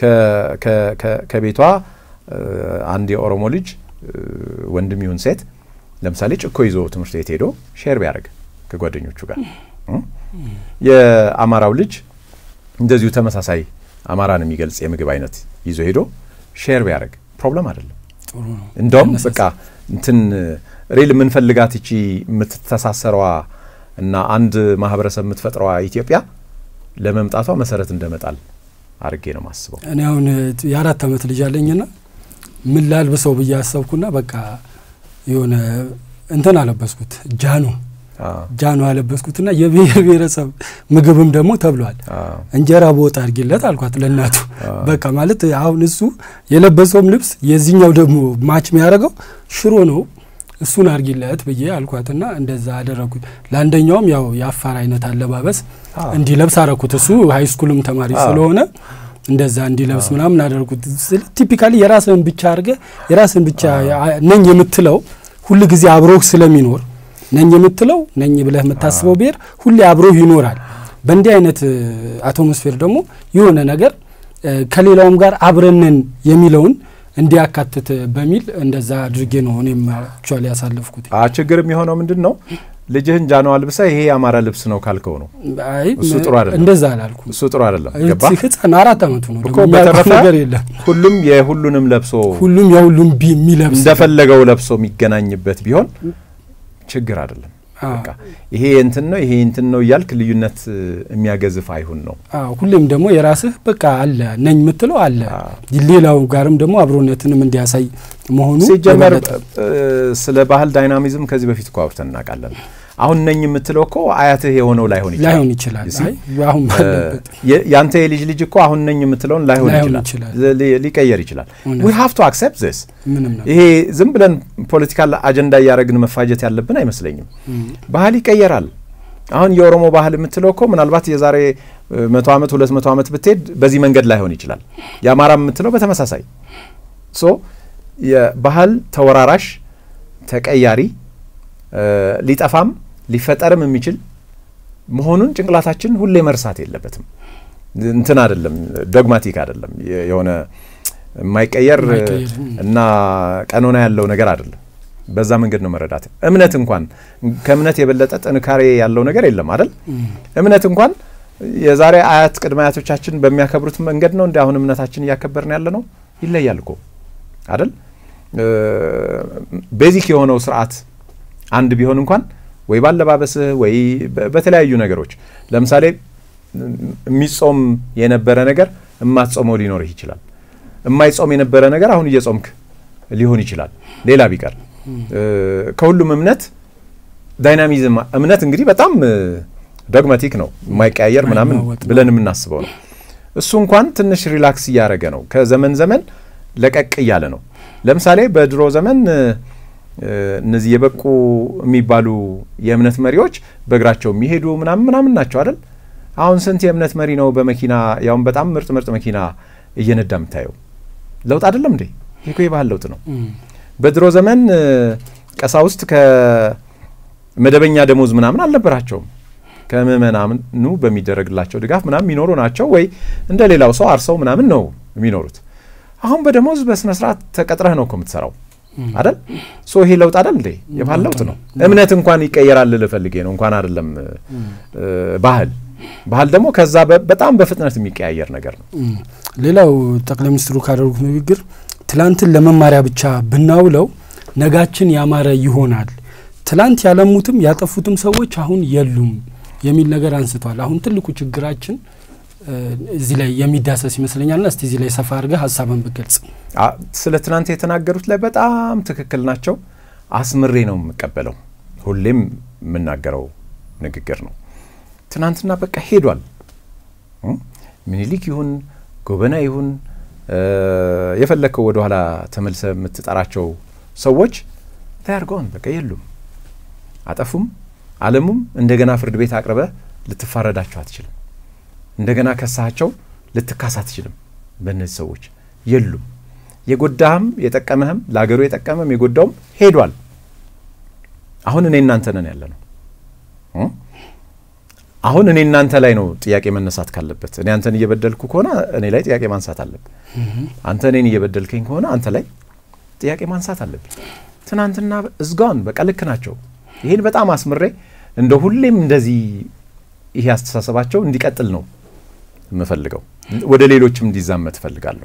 ከቤቷ አንድ የኦሮሞ ልጅ ወንድም ይሁን ሴት ለምሳሌ ጭኮ ይዞ ትምህርት ቤት ሄዶ ሼር ቢያደርግ ከጓደኞቹ ጋር የአማራው ልጅ እንደዚሁ ተመሳሳይ አማራን የሚገልጽ የምግብ አይነት ይዞ ሄዶ ሼር ቢያደርግ ፕሮብለም አይደለም። እንደውም በቃ እንትን ሪል የምንፈልጋት እቺ የምትተሳሰረዋ እና አንድ ማህበረሰብ የምትፈጥረዋ ኢትዮጵያ ለመምጣቷ መሰረት እንደመጣል አድርጌ ነው ማስበው። እኔ አሁን የአራት ዓመት ልጅ አለኝና ምን ላልብሰው ብዬ አሰብኩና በቃ የሆነ እንትን አለበስኩት ጃኖ አ፣ ጃኖ አለበስኩትና የብሔር ብሔረሰብ ምግብም ደግሞ ተብሏል። አ፣ እንጀራ በወጥ አድርጊለት አልኳት ለእናቱ። አ፣ በቃ ማለት አሁን እሱ የለበሰውም ልብስ የዚህኛው ደግሞ ማች የሚያደርገው ሽሮ ነው፣ እሱን አድርጊለት ብዬ አልኳትና እንደዛ አደረግኩት። ለአንደኛውም ያው የአፋር አይነት አለባበስ አ፣ እንዲለብስ አረኩት። እሱ ሀይ ስኩልም ተማሪ አ። ስለሆነ እንደዛ እንዲለብስ ምናምን አደረጉት። ስለ ቲፒካሊ የራስህን ብቻ አድርገህ የራስህን ብቻ ነኝ የምትለው ሁል ጊዜ አብሮህ ስለሚኖር ነኝ የምትለው ነኝ ብለህ የምታስበው ብሔር ሁሌ አብሮህ ይኖራል። በእንዲህ አይነት አቶሞስፌር ደግሞ የሆነ ነገር እ፣ ከሌላውም ጋር አብረንን የሚለውን እንዲያካትት በሚል እንደዛ አድርጌ ነው እኔም አክቹዋሊ ያሳለፍኩት። አ፣ ችግር የሚሆነው ምንድን ነው? ልጅህን ጃኖ አልብሰ ይሄ የአማራ ልብስ ነው ካልከው ነው። አይ እሱ ጥሩ አይደለም። እንደዛ አላልኩም። እሱ ጥሩ አይደለም። ገባ ህፃን አራት አመቱ ነው እኮ ደግሞ የሚያውቀው በተረፈ ነገር የለም። ሁሉም የሁሉንም ለብሶ ሁሉም የሁሉም ቢ የሚለብስ እንደፈለገው ለብሶ የሚገናኝበት ቢሆን ችግር አይደለም። አዎ። በቃ ይሄ እንትን ነው ይሄ እንትን ነው እያልክ ልዩነት እ፣ የሚያገዝፍ አይሁን ነው። አዎ ሁሌም ደግሞ የራስህ በቃ አለ ነኝ የምትለው አለ። አዎ። ሌላው ጋርም ደግሞ አብሮነትንም እንዲያሳይ መሆኑ ሲጀመር የበለጠ እ፣ ስለ ባህል ዳይናሚዝም ከዚህ በፊት እኮ አውርተን እናውቃለን። አሁን ነኝ የምትለው እኮ አያትህ የሆነው ላይሆን ይችላል። ላይሆን ይችላል። You see? አይ አሁን ባለበት የ- ያንተ የልጅ ልጅ እኮ አሁን ነኝ የምትለውን ላይሆን ላይሆን ይችላል፣ ይችላል። ሊ- ሊቀየር ይችላል። እውነት። ዊ ሃቭ ቱ አክሴፕት ዚስ። ምንም ነው። ይሄ ዝም ብለን ፖለቲካል አጀንዳ እያደረግን መፋጀት ያለብን አይመስለኝም። እም፣ ባህል ይቀየራል። አሁን የኦሮሞ ባህል የምትለው እኮ ምናልባት የዛሬ እ፣ መቶ ዓመት ሁለት መቶ ዓመት ብትሄድ በዚህ መንገድ ላይሆን ይችላል። የአማራ የምትለው በተመሳሳይ ሶ የባህል ተወራራሽ ተቀያሪ እ፣ ሊጠፋም ሊፈጠርም የሚችል መሆኑን ጭንቅላታችን ሁሌ መርሳት የለበትም። እንትን አይደለም፣ ዶግማቲክ አይደለም፣ የ- የሆነ የማይቀየር የማይቀየር፣ ም። እና ቀኖና ያለው ነገር አይደለም። በዛ መንገድ ነው መረዳት። እምነት እንኳን ከእምነት የበለጠ ጥንካሬ ያለው ነገር የለም አይደል? እም፣ እምነት እንኳን የዛሬ አያት ቅድመ አያቶቻችን በሚያከብሩት መንገድ ነው እንዲ አሁን እምነታችን እያከበርን ያለ ነው። ይለያል እኮ አይደል? ቤዚክ የሆነው ስርዓት አንድ ቢሆን እንኳን ወይ ባለባበስህ ወይ በ- በተለያዩ ነገሮች ለምሳሌ የሚጾም የነበረ ነገር እማትጾመው ሊኖርህ ይችላል። የማይጾም የነበረ ነገር አሁን እየጾምክ ሊሆን ይችላል። ሌላ ቢቀር እ፣ ከሁሉም እምነት ዳይናሚዝም እምነት እንግዲህ በጣም ዶግማቲክ ነው የማይቀያየር ምናምን የማይናወጥ ነው። ብለን የምናስበው ነው። እሱ እንኳን ትንሽ ሪላክስ እያደረገ ነው። ከዘመን ዘመን ለቀቅ እያለ ነው። ለምሳሌ በድሮ ዘመን እ፣ እነዚህ የበቁ የሚባሉ የእምነት መሪዎች በእግራቸው የሚሄዱ ምናምን ምናምን ናቸው አይደል? አሁን ስንት የእምነት መሪ ነው በመኪና ያውም በጣም ምርጥ ምርጥ መኪና እየነዳ የምታየው? ለውጥ አይደለም እንዴ? ይህ እኮ የባህል ለውጥ ነው። እም፣ በድሮ ዘመን እ፣ ቀሳውስት ከመደበኛ ደሞዝ ምናምን አልነበራቸውም። ከምእመናኑ በሚደረግላቸው ድጋፍ ምናምን የሚኖሩ ናቸው፣ ወይ እንደ ሌላው ሰው አርሰው ምናምን ነው የሚኖሩት። አሁን በደሞዝ በስነ ስርዓት ተቀጥረህ ነው እኮ የምትሰራው እም። አይደል? ሶ ይሄ ለውጥ አይደል እንዴ? የባህል ለውጥ ነው። እምነት እንኳን ይቀየራል ልፈልጌ ነው እንኳን አይደለም እ፣ ባህል ባህል ደግሞ ከዛ በ- በጣም በፍጥነት የሚቀያየር ነገር ነው። እም። ሌላው ጠቅላይ ሚኒስትሩ ካደረጉት ንግግር ትላንትን ለመማሪያ ብቻ ብናውለው ነጋችን ያማረ ይሆናል፣ ትላንት ያለሙትም ያጠፉትም ሰዎች አሁን የሉም የሚል ነገር አንስቷል። አሁን ትልቁ ችግራችን እ፣ እዚህ ላይ የሚዳሰስ ይመስለኛልና እስቲ እዚህ ላይ ሰፋ አድርገህ ሀሳብን ብገልጽ። አ- ስለ ትናንት የተናገሩት ላይ በጣም ትክክል ናቸው። አስምሬ ነው የምቀበለው። ሁሌም የምናገረው ንግግር ነው። ትናንትና በቃ ሄዷል። እ? ምኒልክ ይሁን ጎበና ይሁን እ፣ የፈለግከው ወደኋላ ተመልሰ የምትጠራቸው ሰዎች ታያርገውን በቃ የሉም፣ አጠፉም፣ አለሙም እንደገና ፍርድ ቤት አቅርበ ልትፋረዳቸው አትችልም። እንደገና ከሳቸው ልትካስ አትችልም። በእነዚህ ሰዎች የሉም። የጎዳህም የጠቀመህም ለሀገሩ የጠቀመም የጎዳውም ሄዷል። አሁን እኔ እናንተ ነን ያለ ነው። እ? አሁን እኔ እናንተ ላይ ነው ጥያቄ መነሳት ካለበት። እኔ አንተን እየበደልኩ ከሆነ እኔ ላይ ጥያቄ ማንሳት አለብን። አንተ እኔን እየበደልከኝ ከሆነ አንተ ላይ ጥያቄ ማንሳት አለብን። ትናንትና እዝጋውን በቃ ልክ ናቸው። ይህን በጣም አስምሬ እንደ ሁሌም እንደዚህ ይሄ አስተሳሰባቸው እንዲቀጥል ነው የምፈልገው። ወደ ሌሎችም እንዲዛመት እፈልጋለሁ።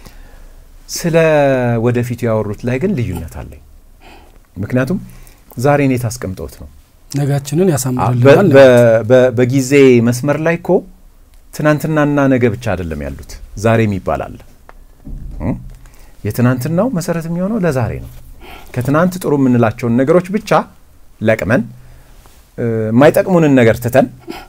ስለ ወደፊቱ ያወሩት ላይ ግን ልዩነት አለኝ። ምክንያቱም ዛሬ እኔ ታስቀምጠውት ነው ነጋችንን በ- ያሳምርልናል። በ- በ- በጊዜ መስመር ላይ እኮ ትናንትናና ነገ ብቻ አይደለም ያሉት፣ ዛሬም ይባላል። እ? የትናንትናው መሰረት የሚሆነው ለዛሬ ነው። ከትናንት ጥሩ የምንላቸውን ነገሮች ብቻ ለቅመን የማይጠቅሙንን ነገር ትተን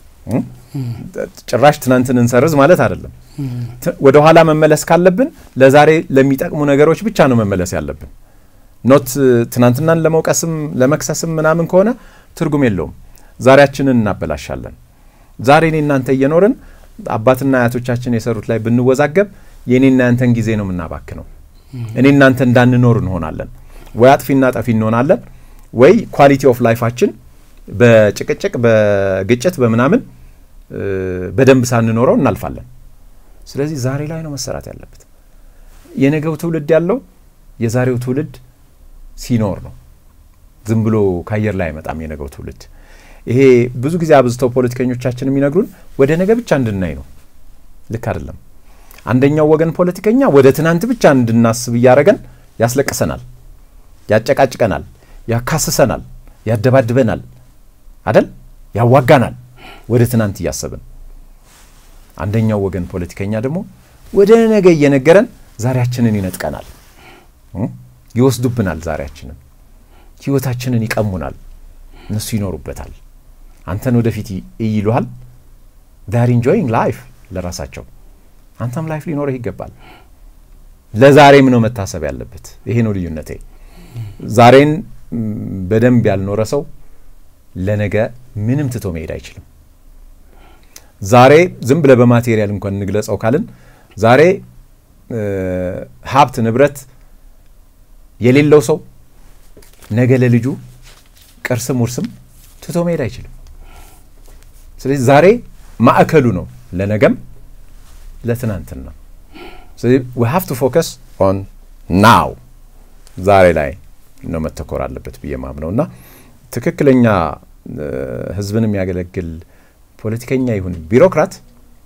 ጭራሽ ትናንትን እንሰርዝ ማለት አይደለም። ወደ ኋላ መመለስ ካለብን ለዛሬ ለሚጠቅሙ ነገሮች ብቻ ነው መመለስ ያለብን። ኖት ትናንትናን ለመውቀስም ለመክሰስም ምናምን ከሆነ ትርጉም የለውም። ዛሬያችንን እናበላሻለን። ዛሬ እኔ እናንተ እየኖርን አባትና አያቶቻችን የሰሩት ላይ ብንወዛገብ የእኔና ያንተን ጊዜ ነው የምናባክነው። እኔ እናንተ እንዳንኖር እንሆናለን። ወይ አጥፊና ጠፊ እንሆናለን፣ ወይ ኳሊቲ ኦፍ ላይፋችን በጭቅጭቅ በግጭት በምናምን በደንብ ሳንኖረው እናልፋለን። ስለዚህ ዛሬ ላይ ነው መሰራት ያለበት። የነገው ትውልድ ያለው የዛሬው ትውልድ ሲኖር ነው። ዝም ብሎ ከአየር ላይ አይመጣም የነገው ትውልድ። ይሄ ብዙ ጊዜ አብዝተው ፖለቲከኞቻችን የሚነግሩን ወደ ነገ ብቻ እንድናይ ነው። ልክ አይደለም። አንደኛው ወገን ፖለቲከኛ ወደ ትናንት ብቻ እንድናስብ እያደረገን ያስለቅሰናል፣ ያጨቃጭቀናል፣ ያካስሰናል፣ ያደባድበናል፣ አደል ያዋጋናል ወደ ትናንት እያሰብን። አንደኛው ወገን ፖለቲከኛ ደግሞ ወደ ነገ እየነገረን ዛሬያችንን ይነጥቀናል፣ ይወስዱብናል፣ ዛሬያችንን ህይወታችንን ይቀሙናል። እነሱ ይኖሩበታል። አንተን ወደፊት ይይሉሃል። ዳር ኢንጆይንግ ላይፍ ለራሳቸው አንተም ላይፍ ሊኖርህ ይገባል። ለዛሬም ነው መታሰብ ያለበት። ይሄ ነው ልዩነቴ። ዛሬን በደንብ ያልኖረ ሰው ለነገ ምንም ትቶ መሄድ አይችልም። ዛሬ ዝም ብለ በማቴሪያል እንኳን እንግለጸው ካልን ዛሬ ሀብት ንብረት የሌለው ሰው ነገ ለልጁ ቅርስም ውርስም ትቶ መሄድ አይችልም። ስለዚህ ዛሬ ማዕከሉ ነው ለነገም ለትናንትን ነው። ስለዚህ ዊ ሃቭ ቱ ፎከስ ኦን ናው ዛሬ ላይ ነው መተኮር አለበት ብዬ ማምነው እና ትክክለኛ ህዝብን የሚያገለግል ፖለቲከኛ ይሁን ቢሮክራት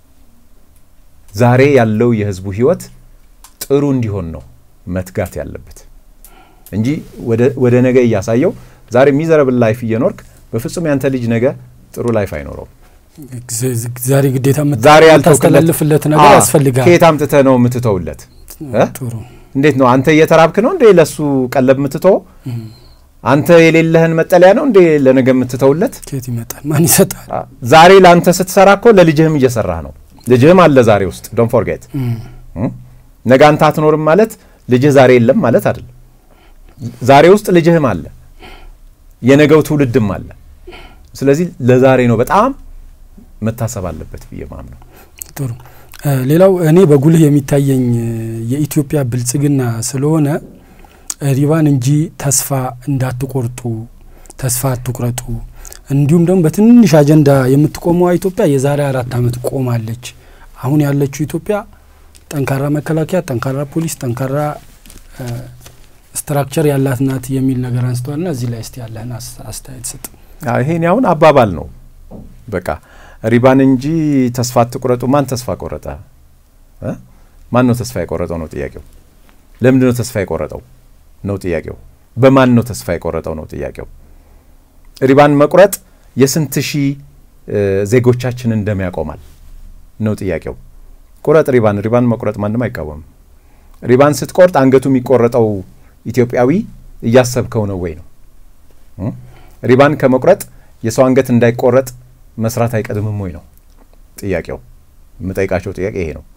ዛሬ ያለው የህዝቡ ህይወት ጥሩ እንዲሆን ነው መትጋት ያለበት እንጂ ወደ ነገ እያሳየው ዛሬ ሚዘረብል ላይፍ እየኖርክ በፍጹም ያንተ ልጅ ነገ ጥሩ ላይፍ አይኖረውም። ዛሬ ግዴታ ዛሬ የምታስተላልፍለት ነገር ያስፈልጋል። ከየት አምጥተህ ነው የምትተውለት? እንዴት ነው አንተ እየተራብክ ነው እንዴ ለሱ ቀለብ የምትተው? አንተ የሌለህን መጠለያ ነው እንዴ ለነገ የምትተውለት? ከየት ይመጣል? ማን ይሰጣል? ዛሬ ለአንተ ስትሰራ እኮ ለልጅህም እየሰራህ ነው። ልጅህም አለ ዛሬ ውስጥ ዶንት ፎርጌት። ነገ አንተ አትኖርም ማለት ልጅህ ዛሬ የለም ማለት አይደለም። ዛሬ ውስጥ ልጅህም አለ፣ የነገው ትውልድም አለ። ስለዚህ ለዛሬ ነው በጣም መታሰብ አለበት ብዬ ማምነው። ጥሩ። ሌላው እኔ በጉልህ የሚታየኝ የኢትዮጵያ ብልጽግና ስለሆነ ሪባን እንጂ ተስፋ እንዳትቆርጡ፣ ተስፋ አትቁረጡ። እንዲሁም ደግሞ በትንሽ አጀንዳ የምትቆመዋ ኢትዮጵያ የዛሬ አራት ዓመት ቆማለች። አሁን ያለችው ኢትዮጵያ ጠንካራ መከላከያ፣ ጠንካራ ፖሊስ፣ ጠንካራ ስትራክቸር ያላት ናት የሚል ነገር አንስተዋልና እዚህ ላይ እስቲ ያለህን አስተያየት ስጥ። ይሄን አሁን አባባል ነው በቃ ሪባን እንጂ ተስፋ አትቁረጡ። ማን ተስፋ ቆረጠ? ማን ነው ተስፋ የቆረጠው ነው ጥያቄው። ለምንድን ነው ተስፋ የቆረጠው ነው ጥያቄው። በማን ነው ተስፋ የቆረጠው ነው ጥያቄው። ሪባን መቁረጥ የስንት ሺህ ዜጎቻችንን ደም ያቆማል ነው ጥያቄው። ቁረጥ ሪባን። ሪባን መቁረጥ ማንም አይቃወምም። ሪባን ስትቆርጥ አንገቱ የሚቆረጠው ኢትዮጵያዊ እያሰብከው ነው ወይ ነው። ሪባን ከመቁረጥ የሰው አንገት እንዳይቆረጥ መስራት አይቀድምም ወይ ነው ጥያቄው። የምጠይቃቸው ጥያቄ ይሄ ነው።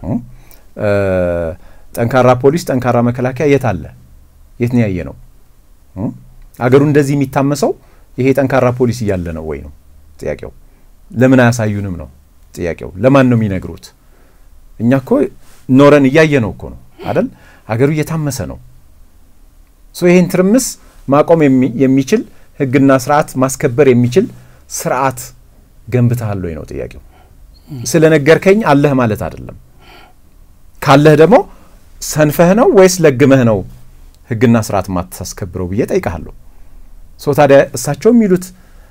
ጠንካራ ፖሊስ፣ ጠንካራ መከላከያ የት አለ? የት ነው ያየ ነው? አገሩ እንደዚህ የሚታመሰው ይሄ ጠንካራ ፖሊስ እያለ ነው ወይ ነው ጥያቄው። ለምን አያሳዩንም ነው ጥያቄው። ለማን ነው የሚነግሩት? እኛ እኮ ኖረን እያየ ነው እኮ ነው አደል? አገሩ እየታመሰ ነው። ሶ ይሄን ትርምስ ማቆም የሚችል ህግና ስርዓት ማስከበር የሚችል ስርዓት ገንብተሃል ወይ ነው ጥያቄው። ስለነገርከኝ አለህ ማለት አይደለም። ካለህ ደግሞ ሰንፈህ ነው ወይስ ለግመህ ነው ህግና ስርዓት ማታስከብረው ብዬ ጠይቀሃለሁ። ሶ ታዲያ እሳቸው የሚሉት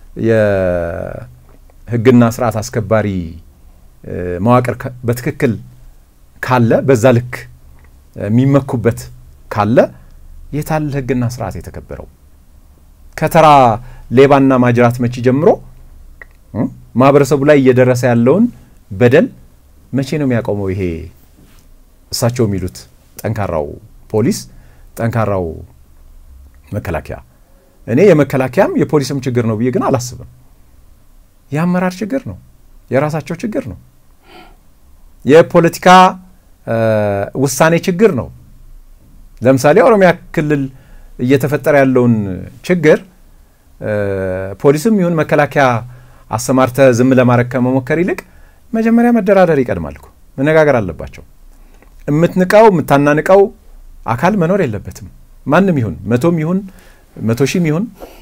የህግና ስርዓት አስከባሪ መዋቅር በትክክል ካለ በዛ ልክ የሚመኩበት ካለ የታል ህግና ስርዓት የተከበረው? ከተራ ሌባና ማጅራት መቺ ጀምሮ ማህበረሰቡ ላይ እየደረሰ ያለውን በደል መቼ ነው የሚያቆመው? ይሄ እሳቸው የሚሉት ጠንካራው ፖሊስ፣ ጠንካራው መከላከያ እኔ የመከላከያም የፖሊስም ችግር ነው ብዬ ግን አላስብም። የአመራር ችግር ነው፣ የራሳቸው ችግር ነው፣ የፖለቲካ ውሳኔ ችግር ነው። ለምሳሌ ኦሮሚያ ክልል እየተፈጠረ ያለውን ችግር ፖሊስም ይሁን መከላከያ አሰማርተ ዝም ለማድረግ ከመሞከር ይልቅ መጀመሪያ መደራደር ይቀድማል እኮ መነጋገር አለባቸው። የምትንቀው የምታናንቀው አካል መኖር የለበትም። ማንም ይሁን መቶም ይሁን መቶ ሺህም ይሁን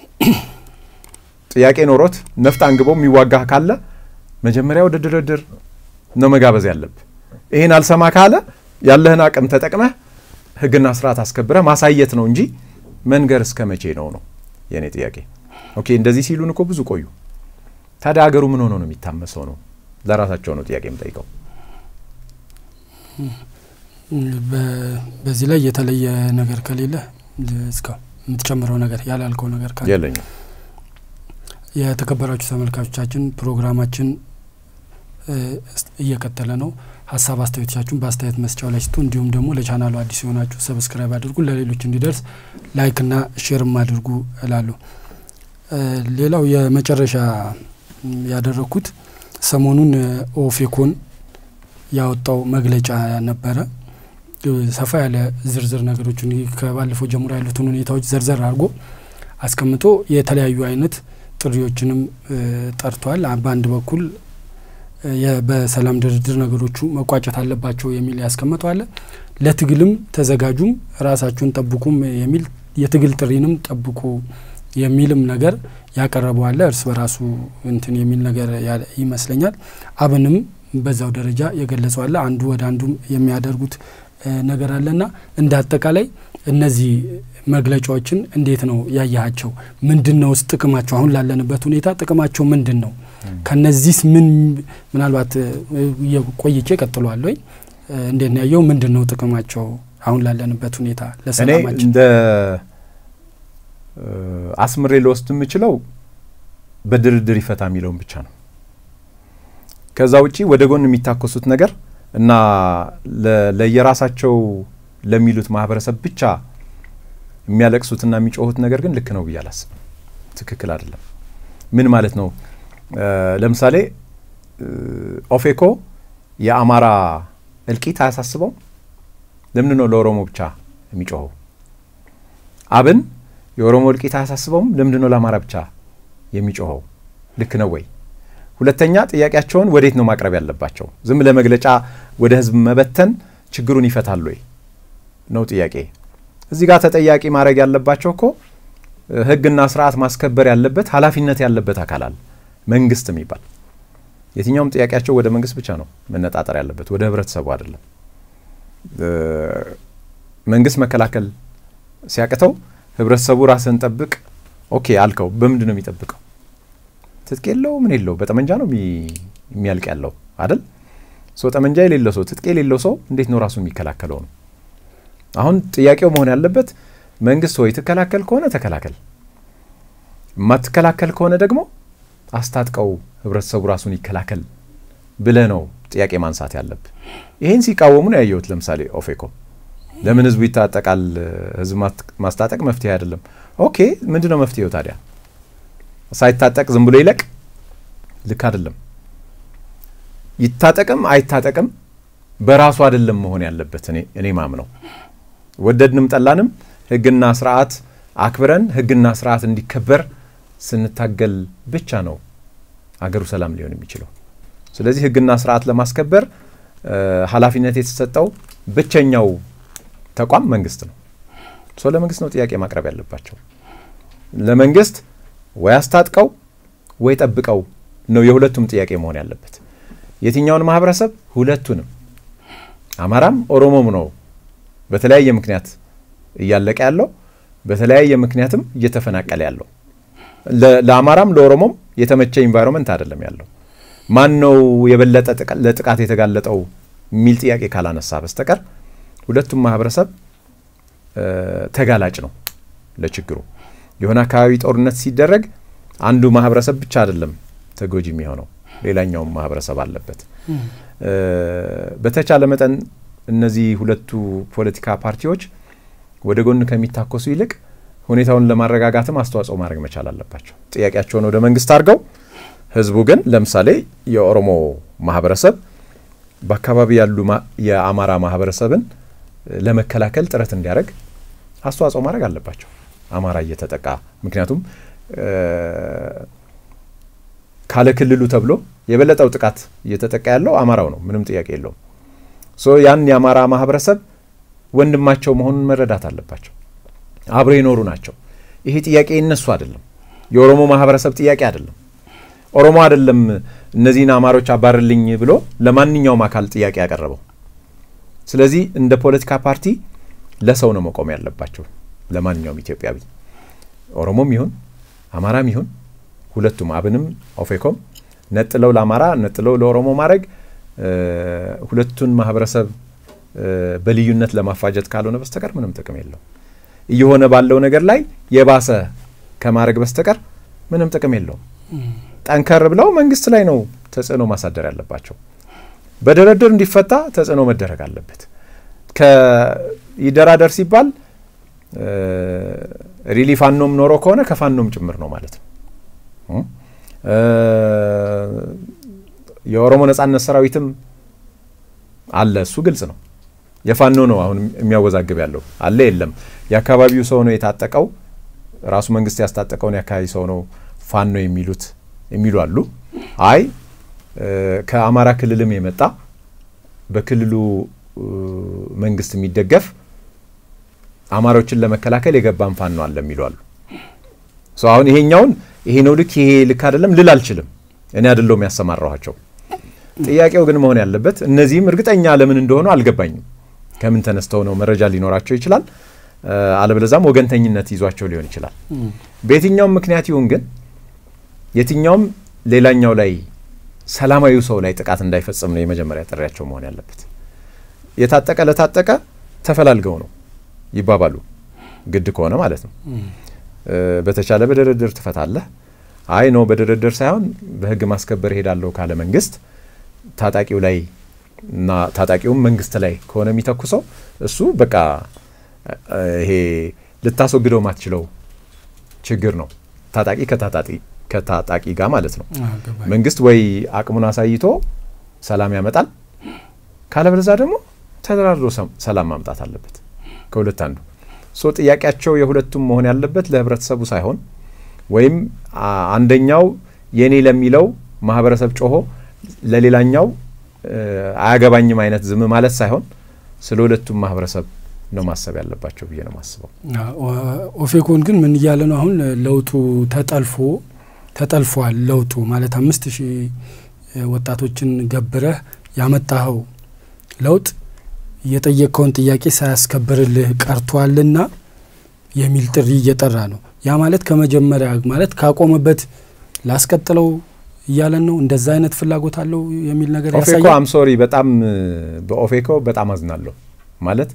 ጥያቄ ኖሮት ነፍጥ አንግቦ የሚዋጋ ካለ መጀመሪያ ወደ ድርድር ነው መጋበዝ ያለብ። ይህን አልሰማ ካለ ያለህን አቅም ተጠቅመህ ሕግና ስርዓት አስከብረህ ማሳየት ነው እንጂ መንገር እስከ መቼ ነው ነው የእኔ ጥያቄ። ኦኬ እንደዚህ ሲሉን እኮ ብዙ ቆዩ። ታዲያ ሀገሩ ምን ሆኖ ነው የሚታመሰው? ነው ለራሳቸው ነው ጥያቄ የምጠይቀው። በዚህ ላይ የተለየ ነገር ከሌለ እስካሁን የምትጨምረው ነገር ያላልከው ነገር ካለ የለኝም። የተከበራችሁ ተመልካቾቻችን ፕሮግራማችን እየቀጠለ ነው። ሀሳብ አስተያየቶቻችሁን በአስተያየት መስጫው ላይ ስጡ። እንዲሁም ደግሞ ለቻናሉ አዲስ የሆናችሁ ሰብስክራይብ አድርጉ፣ ለሌሎች እንዲደርስ ላይክና ሼርም አድርጉ እላለሁ። ሌላው የመጨረሻ ያደረግኩት ሰሞኑን ኦፌኮን ያወጣው መግለጫ ነበረ። ሰፋ ያለ ዝርዝር ነገሮችን ከባለፈው ጀምሮ ያሉትን ሁኔታዎች ዘርዘር አድርጎ አስቀምጦ የተለያዩ አይነት ጥሪዎችንም ጠርቷል። በአንድ በኩል በሰላም ድርድር ነገሮቹ መቋጨት አለባቸው የሚል ያስቀምጠው አለ። ለትግልም ተዘጋጁም ራሳችሁን ጠብቁም የሚል የትግል ጥሪንም ጠብቁ የሚልም ነገር ያቀረበው አለ። እርስ በራሱ እንትን የሚል ነገር ይመስለኛል። አብንም በዛው ደረጃ የገለጸው አለ። አንዱ ወደ አንዱም የሚያደርጉት ነገር አለና እንደ አጠቃላይ እነዚህ መግለጫዎችን እንዴት ነው ያያቸው? ምንድን ነው ውስጥ ጥቅማቸው? አሁን ላለንበት ሁኔታ ጥቅማቸው ምንድን ነው? ከነዚህስ ምን ምናልባት ቆይቼ ቀጥሏል ወይ እንዴት ነው ያየው? ምንድን ነው ጥቅማቸው አሁን ላለንበት ሁኔታ እኔ ለሰላማችን? እንደ አስምሬ ልወስድ የምችለው በድርድር ይፈታ የሚለውን ብቻ ነው። ከዛ ውጪ ወደ ጎን የሚታኮሱት ነገር እና ለየራሳቸው ለሚሉት ማህበረሰብ ብቻ የሚያለቅሱትና የሚጮሁት ነገር ግን ልክ ነው ብዬ አላስብም። ትክክል አይደለም። ምን ማለት ነው? ለምሳሌ ኦፌኮ የአማራ እልቂት አያሳስበው? ለምንድን ነው ለኦሮሞ ብቻ የሚጮኸው? አብን የኦሮሞ እልቂት አያሳስበውም? ለምንድን ነው ለአማራ ብቻ የሚጮኸው? ልክ ነው ወይ? ሁለተኛ ጥያቄያቸውን ወዴት ነው ማቅረብ ያለባቸው? ዝም ለመግለጫ ወደ ህዝብ መበተን ችግሩን ይፈታል ወይ ነው ጥያቄ። እዚህ ጋር ተጠያቂ ማድረግ ያለባቸው እኮ ህግና ስርዓት ማስከበር ያለበት ኃላፊነት ያለበት አካል አለ፣ መንግስት የሚባል የትኛውም ጥያቄያቸው ወደ መንግስት ብቻ ነው መነጣጠር ያለበት፣ ወደ ህብረተሰቡ አይደለም። መንግስት መከላከል ሲያቅተው ህብረተሰቡ ራስን ጠብቅ ኦኬ አልከው፣ በምንድን ነው የሚጠብቀው? ትጥቅ የለው ምን የለው በጠመንጃ ነው የሚያልቅ ያለው አይደል? ሰው ጠመንጃ የሌለው ሰው ትጥቅ የሌለው ሰው እንዴት ነው ራሱን የሚከላከለው ነው። አሁን ጥያቄው መሆን ያለበት መንግስት ወይ ትከላከል ከሆነ ተከላከል፣ የማትከላከል ከሆነ ደግሞ አስታጥቀው ህብረተሰቡ ራሱን ይከላከል ብለህ ነው ጥያቄ ማንሳት ያለብ። ይህን ሲቃወሙ ነው ያየሁት። ለምሳሌ ኦፌኮ ለምን ህዝቡ ይታጠቃል? ህዝብ ማስታጠቅ መፍትሄ አይደለም። ኦኬ ምንድን ነው መፍትሄው ታዲያ? ሳይታጠቅ ዝም ብሎ ይለቅ? ልክ አይደለም። ይታጠቅም አይታጠቅም በራሱ አይደለም መሆን ያለበት። እኔ እኔ ማምነው ወደድንም ጠላንም ህግና ስርዓት አክብረን ህግና ስርዓት እንዲከበር ስንታገል ብቻ ነው አገሩ ሰላም ሊሆን የሚችለው። ስለዚህ ህግና ስርዓት ለማስከበር ኃላፊነት የተሰጠው ብቸኛው ተቋም መንግስት ነው። ሰው ለመንግስት ነው ጥያቄ ማቅረብ ያለባቸው። ለመንግስት ወይ አስታጥቀው ወይ ጠብቀው ነው የሁለቱም ጥያቄ መሆን ያለበት። የትኛውን ማህበረሰብ? ሁለቱንም። አማራም ኦሮሞም ነው በተለያየ ምክንያት እያለቀ ያለው በተለያየ ምክንያትም እየተፈናቀለ ያለው። ለአማራም ለኦሮሞም የተመቸ ኢንቫይሮንመንት አይደለም ያለው። ማን ነው የበለጠ ለጥቃት የተጋለጠው የሚል ጥያቄ ካላነሳ በስተቀር ሁለቱም ማህበረሰብ ተጋላጭ ነው ለችግሩ። የሆነ አካባቢ ጦርነት ሲደረግ አንዱ ማህበረሰብ ብቻ አይደለም ተጎጂ የሚሆነው፣ ሌላኛውም ማህበረሰብ አለበት። በተቻለ መጠን እነዚህ ሁለቱ ፖለቲካ ፓርቲዎች ወደ ጎን ከሚታኮሱ ይልቅ ሁኔታውን ለማረጋጋትም አስተዋጽኦ ማድረግ መቻል አለባቸው። ጥያቄያቸውን ወደ መንግስት አድርገው ህዝቡ ግን ለምሳሌ የኦሮሞ ማህበረሰብ በአካባቢ ያሉ የአማራ ማህበረሰብን ለመከላከል ጥረት እንዲያደርግ አስተዋጽኦ ማድረግ አለባቸው። አማራ እየተጠቃ ምክንያቱም ካለ ክልሉ ተብሎ የበለጠው ጥቃት እየተጠቃ ያለው አማራው ነው። ምንም ጥያቄ የለውም። ሶ ያን የአማራ ማህበረሰብ ወንድማቸው መሆኑን መረዳት አለባቸው። አብሮ የኖሩ ናቸው። ይሄ ጥያቄ የነሱ አይደለም፣ የኦሮሞ ማህበረሰብ ጥያቄ አይደለም። ኦሮሞ አይደለም እነዚህን አማሮች አባርልኝ ብሎ ለማንኛውም አካል ጥያቄ ያቀረበው። ስለዚህ እንደ ፖለቲካ ፓርቲ ለሰው ነው መቆም ያለባቸው። ለማንኛውም ኢትዮጵያዊ ኦሮሞም ይሁን አማራም ይሁን ሁለቱም አብንም ኦፌኮም ነጥለው ለአማራ ነጥለው ለኦሮሞ ማድረግ ሁለቱን ማህበረሰብ በልዩነት ለማፋጀት ካልሆነ በስተቀር ምንም ጥቅም የለው። እየሆነ ባለው ነገር ላይ የባሰ ከማድረግ በስተቀር ምንም ጥቅም የለውም። ጠንከር ብለው መንግስት ላይ ነው ተጽዕኖ ማሳደር ያለባቸው። በድርድር እንዲፈታ ተጽዕኖ መደረግ አለበት። ይደራደር ሲባል ሪሊ ፋኖም ኖሮ ከሆነ ከፋኖም ጭምር ነው ማለት ነው። የኦሮሞ ነጻነት ሰራዊትም አለ፣ እሱ ግልጽ ነው። የፋኖ ነው አሁን የሚያወዛግብ ያለው አለ የለም። የአካባቢው ሰው ነው የታጠቀው፣ ራሱ መንግስት ያስታጠቀውን የአካባቢ ሰው ነው ፋኖ የሚሉት የሚሉ አሉ። አይ ከአማራ ክልልም የመጣ በክልሉ መንግስት የሚደገፍ አማራዎችን ለመከላከል የገባን ፋኖ አለ የሚሉ አሉ። አሁን ይሄኛውን ይሄ ነው ልክ ይሄ ልክ አይደለም ልል አልችልም። እኔ አይደለሁም ያሰማራኋቸው። ጥያቄው ግን መሆን ያለበት እነዚህም እርግጠኛ ለምን እንደሆኑ አልገባኝም። ከምን ተነስተው ነው መረጃ ሊኖራቸው ይችላል። አለበለዛም ወገንተኝነት ይዟቸው ሊሆን ይችላል። በየትኛውም ምክንያት ይሁን ግን የትኛውም ሌላኛው ላይ ሰላማዊ ሰው ላይ ጥቃት እንዳይፈጽም ነው የመጀመሪያ ጥሪያቸው መሆን ያለበት። የታጠቀ ለታጠቀ ተፈላልገው ነው ይባባሉ፣ ግድ ከሆነ ማለት ነው። በተቻለ በድርድር ትፈታለህ። አይ ነው በድርድር ሳይሆን በህግ ማስከበር እሄዳለሁ ካለ መንግስት ታጣቂው ላይ እና ታጣቂውም መንግስት ላይ ከሆነ የሚተኩሰው እሱ በቃ ይሄ ልታስወግደው ማትችለው ችግር ነው። ታጣቂ ከታጣቂ ከታጣቂ ጋር ማለት ነው። መንግስት ወይ አቅሙን አሳይቶ ሰላም ያመጣል፣ ካለበለዛ ደግሞ ተደራድሮ ሰላም ማምጣት አለበት። ከሁለት አንዱ ሶ ጥያቄያቸው የሁለቱም መሆን ያለበት ለህብረተሰቡ ሳይሆን ወይም አንደኛው የኔ ለሚለው ማህበረሰብ ጮሆ ለሌላኛው አያገባኝም አይነት ዝም ማለት ሳይሆን ስለ ሁለቱም ማህበረሰብ ነው ማሰብ ያለባቸው ብዬ ነው ማስበው። ኦፌኮን ግን ምን እያለ ነው አሁን ለውጡ ተጠልፎ ተጠልፏል። ለውጡ ማለት አምስት ሺህ ወጣቶችን ገብረህ ያመጣኸው ለውጥ የጠየቅከውን ጥያቄ ሳያስከብርልህ ቀርቷልና የሚል ጥሪ እየጠራ ነው። ያ ማለት ከመጀመሪያ ማለት ካቆመበት ላስቀጥለው እያለን ነው። እንደዛ አይነት ፍላጎት አለው የሚል ነገር ኦፌኮ ያሳያል። አም ሶሪ በጣም በኦፌኮ በጣም አዝናለሁ። ማለት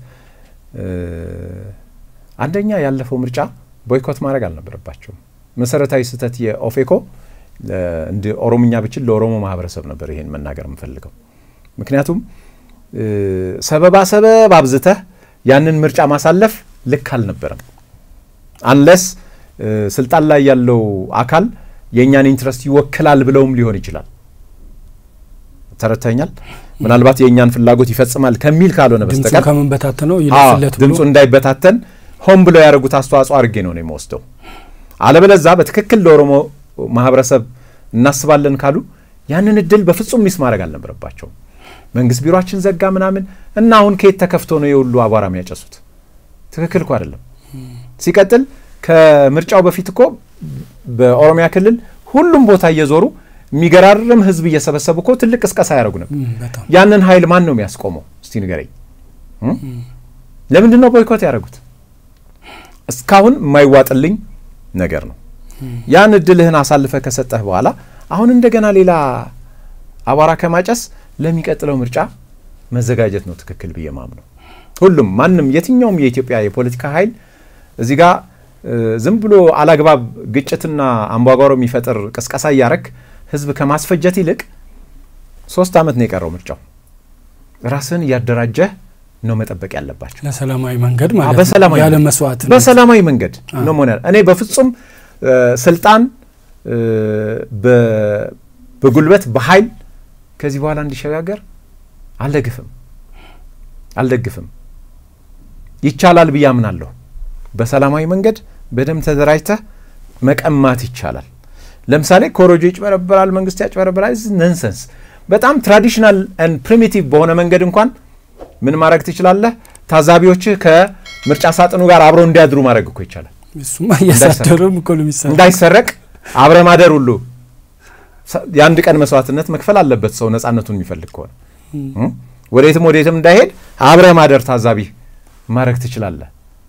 አንደኛ ያለፈው ምርጫ ቦይኮት ማድረግ አልነበረባቸውም። መሰረታዊ ስህተት የኦፌኮ እንደ ኦሮምኛ ብችል ለኦሮሞ ማህበረሰብ ነበር ይሄን መናገር የምፈልገው። ምክንያቱም ሰበባ ሰበብ አብዝተህ ያንን ምርጫ ማሳለፍ ልክ አልነበረም። አንለስ ስልጣን ላይ ያለው አካል የእኛን ኢንትረስት ይወክላል ብለውም ሊሆን ይችላል። ተረድተኛል። ምናልባት የእኛን ፍላጎት ይፈጽማል ከሚል ካልሆነ ድምፁ በስተቀር ከምንበታተነው አዎ፣ ይለፍለት ብሎ ድምፁ እንዳይበታተን ሆን ብለው ያደረጉት አስተዋጽኦ አድርጌ ነው ነው የምወስደው። አለበለዛ በትክክል ለኦሮሞ ማህበረሰብ እናስባለን ካሉ ያንን እድል በፍጹም ሚስ ማድረግ አልነበረባቸውም። መንግስት ቢሮችን ዘጋ ምናምን እና አሁን ከየት ተከፍቶ ነው የሁሉ አቧራ የሚያጨሱት? ትክክል እኮ አይደለም። ሲቀጥል ከምርጫው በፊት እኮ በኦሮሚያ ክልል ሁሉም ቦታ እየዞሩ የሚገራርም ህዝብ እየሰበሰቡ እኮ ትልቅ ቅስቀሳ ያደረጉ ነበር። እም፣ በጣም ያንን ኃይል ማን ነው የሚያስቆመው? እስቲ ንገረኝ። እም? ለምንድን ነው ቦይኮት ያደረጉት? እስካሁን የማይዋጥልኝ ነገር ነው። ያን እድልህን አሳልፈ ከሰጠህ በኋላ አሁን እንደገና ሌላ አቧራ ከማጨስ ለሚቀጥለው ምርጫ መዘጋጀት ነው ትክክል ብዬ ማምነው። ሁሉም ማንም የትኛውም የኢትዮጵያ የፖለቲካ ኃይል እዚህ ጋር እ፣ ዝም ብሎ አላግባብ ግጭትና አምባጓሮ የሚፈጥር ቅስቀሳ እያረክ ህዝብ ከማስፈጀት ይልቅ ሶስት ዓመት ነው የቀረው ምርጫው። ራስህን እያደራጀህ ነው መጠበቅ ያለባቸው። ለሰላማዊ መንገድ ማለት በሰላማዊ ያለ መስዋዕት በሰላማዊ መንገድ ነው መሆን ያለ እኔ በፍጹም ስልጣን በጉልበት በኃይል ከዚህ በኋላ እንዲሸጋገር አልደግፍም አልደግፍም። ይቻላል ብዬ አምናለሁ። በሰላማዊ መንገድ በደንብ ተደራጅተህ መቀማት ይቻላል። ለምሳሌ ኮሮጆ ይጭበረበራል፣ መንግስት ያጭበረበራል። ነንሰንስ። በጣም ትራዲሽናል ን ፕሪሚቲቭ በሆነ መንገድ እንኳን ምን ማድረግ ትችላለህ? ታዛቢዎችህ ከምርጫ ሳጥኑ ጋር አብረው እንዲያድሩ ማድረግ እኮ ይቻላል። እሱማ እያሳደሩም እኮ ነው የሚሰራው። እንዳይሰረቅ አብረ ማደር ሁሉ የአንድ ቀን መስዋዕትነት መክፈል አለበት ሰው ነጻነቱን የሚፈልግ ከሆነ ወዴትም ወዴትም እንዳይሄድ አብረ ማደር ታዛቢ ማድረግ ትችላለህ።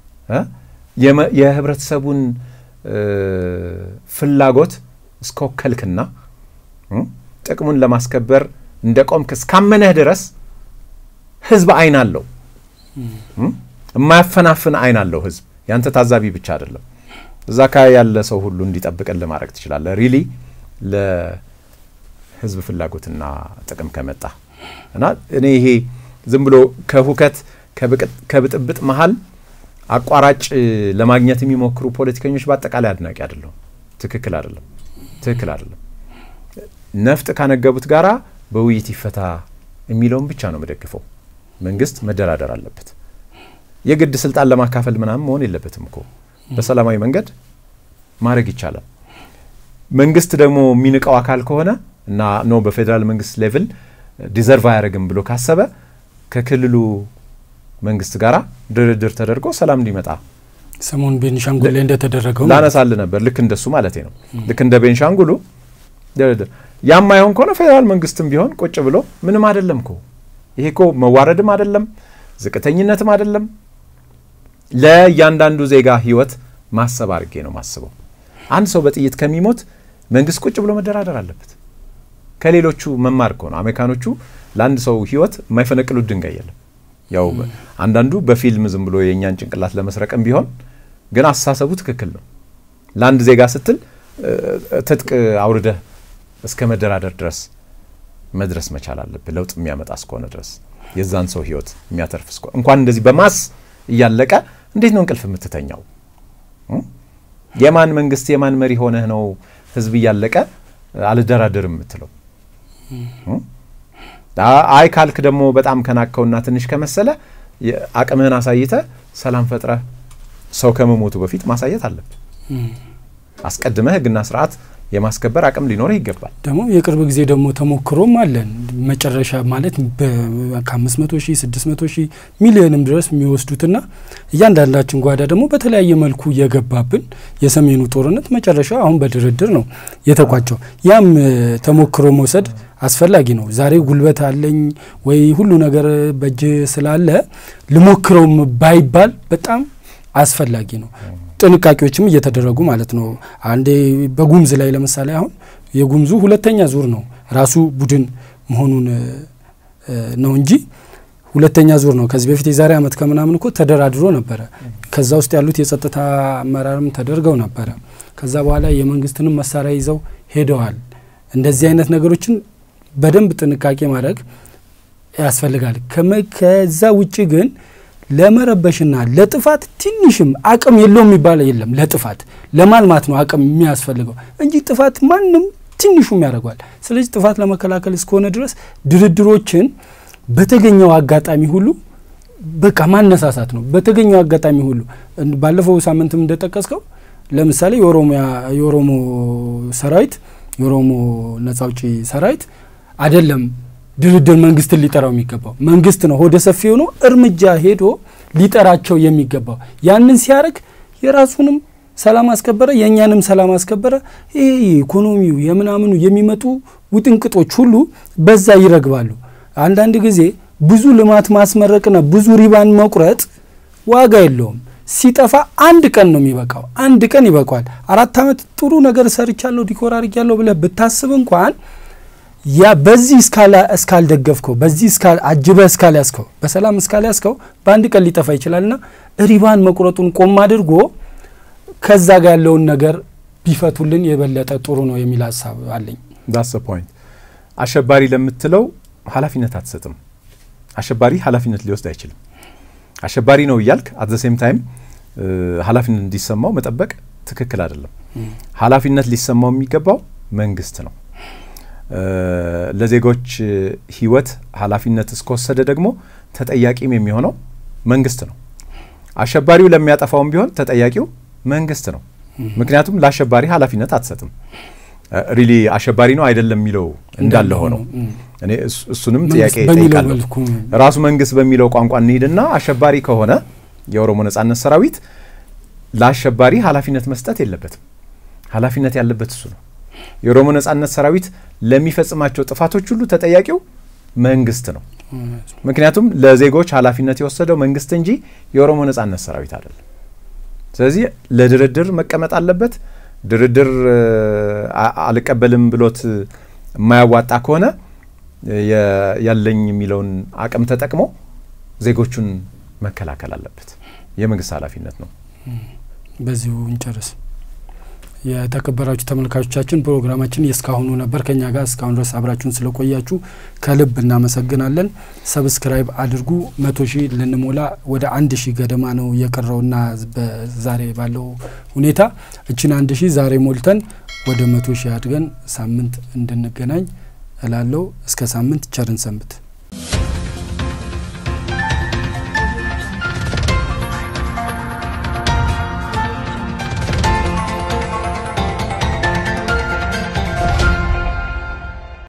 የህብረተሰቡን ፍላጎት እስከወከልክና ጥቅሙን ለማስከበር እንደ ቆምክ እስካመነህ ድረስ ህዝብ አይን አለው። የማያፈናፍን አይን አለው ህዝብ። ያንተ ታዛቢ ብቻ አይደለም። እዛ አካባቢ ያለ ሰው ሁሉ እንዲጠብቅልህ ማድረግ ትችላለህ። ሪሊ ለህዝብ ፍላጎትና ጥቅም ከመጣ እና እኔ ይሄ ዝም ብሎ ከሁከት ከብጥብጥ መሀል አቋራጭ ለማግኘት የሚሞክሩ ፖለቲከኞች በአጠቃላይ አድናቂ አይደለሁም። ትክክል አይደለም፣ ትክክል አይደለም። ነፍጥ ካነገቡት ጋራ በውይይት ይፈታ የሚለውን ብቻ ነው የምደግፈው። መንግስት መደራደር አለበት። የግድ ስልጣን ለማካፈል ምናምን መሆን የለበትም እኮ በሰላማዊ መንገድ ማድረግ ይቻላል። መንግስት ደግሞ የሚንቀው አካል ከሆነ እና ኖ በፌዴራል መንግስት ሌቭል ዲዘርቭ አያደርግም ብሎ ካሰበ ከክልሉ መንግስት ጋር ድርድር ተደርጎ ሰላም እንዲመጣ ሰሞኑን ቤንሻንጉል ላይ እንደተደረገው ላነሳል ነበር። ልክ እንደሱ ማለት ነው። ልክ እንደ ቤንሻንጉሉ ድርድር ያማይሆን ከሆነ ፌዴራል መንግስትም ቢሆን ቁጭ ብሎ ምንም አይደለም እኮ ይሄ እኮ መዋረድም አይደለም ዝቅተኝነትም አይደለም። ለእያንዳንዱ ዜጋ ህይወት ማሰብ አድርጌ ነው ማስበው። አንድ ሰው በጥይት ከሚሞት መንግስት ቁጭ ብሎ መደራደር አለበት። ከሌሎቹ መማር እኮ ነው። አሜሪካኖቹ ለአንድ ሰው ህይወት የማይፈነቅሉት ድንጋይ የለም። ያው አንዳንዱ በፊልም ዝም ብሎ የእኛን ጭንቅላት ለመስረቅም ቢሆን ግን አስተሳሰቡ ትክክል ነው። ለአንድ ዜጋ ስትል ትጥቅ አውርደህ እስከ መደራደር ድረስ መድረስ መቻል አለብህ። ለውጥ የሚያመጣ እስከሆነ ድረስ የዛን ሰው ህይወት የሚያተርፍ እስከሆነ እንኳን እንደዚህ በማስ እያለቀ እንዴት ነው እንቅልፍ የምትተኛው? የማን መንግስት የማን መሪ ሆነህ ነው ህዝብ እያለቀ አልደራደርም የምትለው? አይ ካልክ ደግሞ በጣም ከናከውና ትንሽ ከመሰለ አቅምህን አሳይተ ሰላም ፈጥረህ ሰው ከመሞቱ በፊት ማሳየት አለብህ። አስቀድመህ ህግና ስርዓት የማስከበር አቅም ሊኖርህ ይገባል። ደግሞ የቅርብ ጊዜ ደግሞ ተሞክሮም አለን። መጨረሻ ማለት ከአምስት መቶ ሺህ ስድስት መቶ ሺህ ሚሊዮንም ድረስ የሚወስዱትና እያንዳንዳችን ጓዳ ደግሞ በተለያየ መልኩ እየገባብን የሰሜኑ ጦርነት መጨረሻው አሁን በድርድር ነው የተቋጨው። ያም ተሞክሮ መውሰድ አስፈላጊ ነው። ዛሬ ጉልበት አለኝ ወይ ሁሉ ነገር በእጅ ስላለ ልሞክረውም ባይባል በጣም አስፈላጊ ነው። ጥንቃቄዎችም እየተደረጉ ማለት ነው። አንዴ በጉምዝ ላይ ለምሳሌ አሁን የጉምዙ ሁለተኛ ዙር ነው ራሱ ቡድን መሆኑን ነው እንጂ ሁለተኛ ዙር ነው። ከዚህ በፊት የዛሬ ዓመት ከምናምን እኮ ተደራድሮ ነበረ። ከዛ ውስጥ ያሉት የጸጥታ አመራርም ተደርገው ነበረ። ከዛ በኋላ የመንግስትንም መሳሪያ ይዘው ሄደዋል። እንደዚህ አይነት ነገሮችን በደንብ ጥንቃቄ ማድረግ ያስፈልጋል። ከዛ ውጭ ግን ለመረበሽና ለጥፋት ትንሽም አቅም የለውም የሚባል የለም። ለጥፋት ለማልማት ነው አቅም የሚያስፈልገው እንጂ ጥፋት ማንም ትንሹም ያደርገዋል። ስለዚህ ጥፋት ለመከላከል እስከሆነ ድረስ ድርድሮችን በተገኘው አጋጣሚ ሁሉ በቃ ማነሳሳት ነው። በተገኘው አጋጣሚ ሁሉ ባለፈው ሳምንትም እንደጠቀስከው ለምሳሌ የኦሮሞ ሰራዊት የኦሮሞ ነጻ አውጪ ሰራዊት አይደለም ድርድር መንግስትን ሊጠራው የሚገባው መንግስት ነው ሆደ ሰፊ ሆኖ እርምጃ ሄዶ ሊጠራቸው የሚገባው። ያንን ሲያደርግ የራሱንም ሰላም አስከበረ፣ የእኛንም ሰላም አስከበረ። ይህ ኢኮኖሚው የምናምኑ የሚመጡ ውጥንቅጦች ሁሉ በዛ ይረግባሉ። አንዳንድ ጊዜ ብዙ ልማት ማስመረቅና ብዙ ሪባን መቁረጥ ዋጋ የለውም። ሲጠፋ አንድ ቀን ነው የሚበቃው። አንድ ቀን ይበቃዋል። አራት ዓመት ጥሩ ነገር ሰርቻለሁ ዲኮር አድርጊያለሁ ብለህ ብታስብ እንኳን ያ በዚህ እስካልደገፍከው በዚህ አጅበህ እስካልያዝከው በሰላም እስካልያዝከው በአንድ ቀን ሊጠፋ ይችላልና ሪባን መቁረጡን ቆም አድርጎ ከዛ ጋር ያለውን ነገር ቢፈቱልን የበለጠ ጥሩ ነው የሚል ሀሳብ አለኝ። ዳስ ፖይንት። አሸባሪ ለምትለው ኃላፊነት አትሰጥም። አሸባሪ ኃላፊነት ሊወስድ አይችልም። አሸባሪ ነው እያልክ አት ዘ ሴም ታይም ኃላፊነት እንዲሰማው መጠበቅ ትክክል አይደለም። ኃላፊነት ሊሰማው የሚገባው መንግስት ነው። ለዜጎች ህይወት ኃላፊነት እስከወሰደ ደግሞ ተጠያቂም የሚሆነው መንግስት ነው። አሸባሪው ለሚያጠፋውም ቢሆን ተጠያቂው መንግስት ነው። ምክንያቱም ለአሸባሪ ኃላፊነት አትሰጥም። ሪሊ አሸባሪ ነው አይደለም የሚለው እንዳለ ሆነው እኔ እሱንም ጥያቄ ጠይቃለሁ። ራሱ መንግስት በሚለው ቋንቋ እንሂድና አሸባሪ ከሆነ የኦሮሞ ነጻነት ሰራዊት ለአሸባሪ ኃላፊነት መስጠት የለበትም። ኃላፊነት ያለበት እሱ ነው። የኦሮሞ ነጻነት ሰራዊት ለሚፈጽማቸው ጥፋቶች ሁሉ ተጠያቂው መንግስት ነው። ምክንያቱም ለዜጎች ኃላፊነት የወሰደው መንግስት እንጂ የኦሮሞ ነጻነት ሰራዊት አይደለም። ስለዚህ ለድርድር መቀመጥ አለበት። ድርድር አልቀበልም ብሎት የማያዋጣ ከሆነ ያለኝ የሚለውን አቅም ተጠቅሞ ዜጎቹን መከላከል አለበት። የመንግስት ኃላፊነት ነው። በዚሁ እንጨርስ። የተከበራችሁ ተመልካቾቻችን ፕሮግራማችን የእስካሁኑ ነበር። ከኛ ጋር እስካሁን ድረስ አብራችሁን ስለቆያችሁ ከልብ እናመሰግናለን። ሰብስክራይብ አድርጉ። መቶ ሺህ ልንሞላ ወደ አንድ ሺህ ገደማ ነው የቀረውና ዛሬ ባለው ሁኔታ እችን አንድ ሺህ ዛሬ ሞልተን ወደ መቶ ሺህ አድገን ሳምንት እንድንገናኝ እላለሁ። እስከ ሳምንት ቸርን ሰንብት።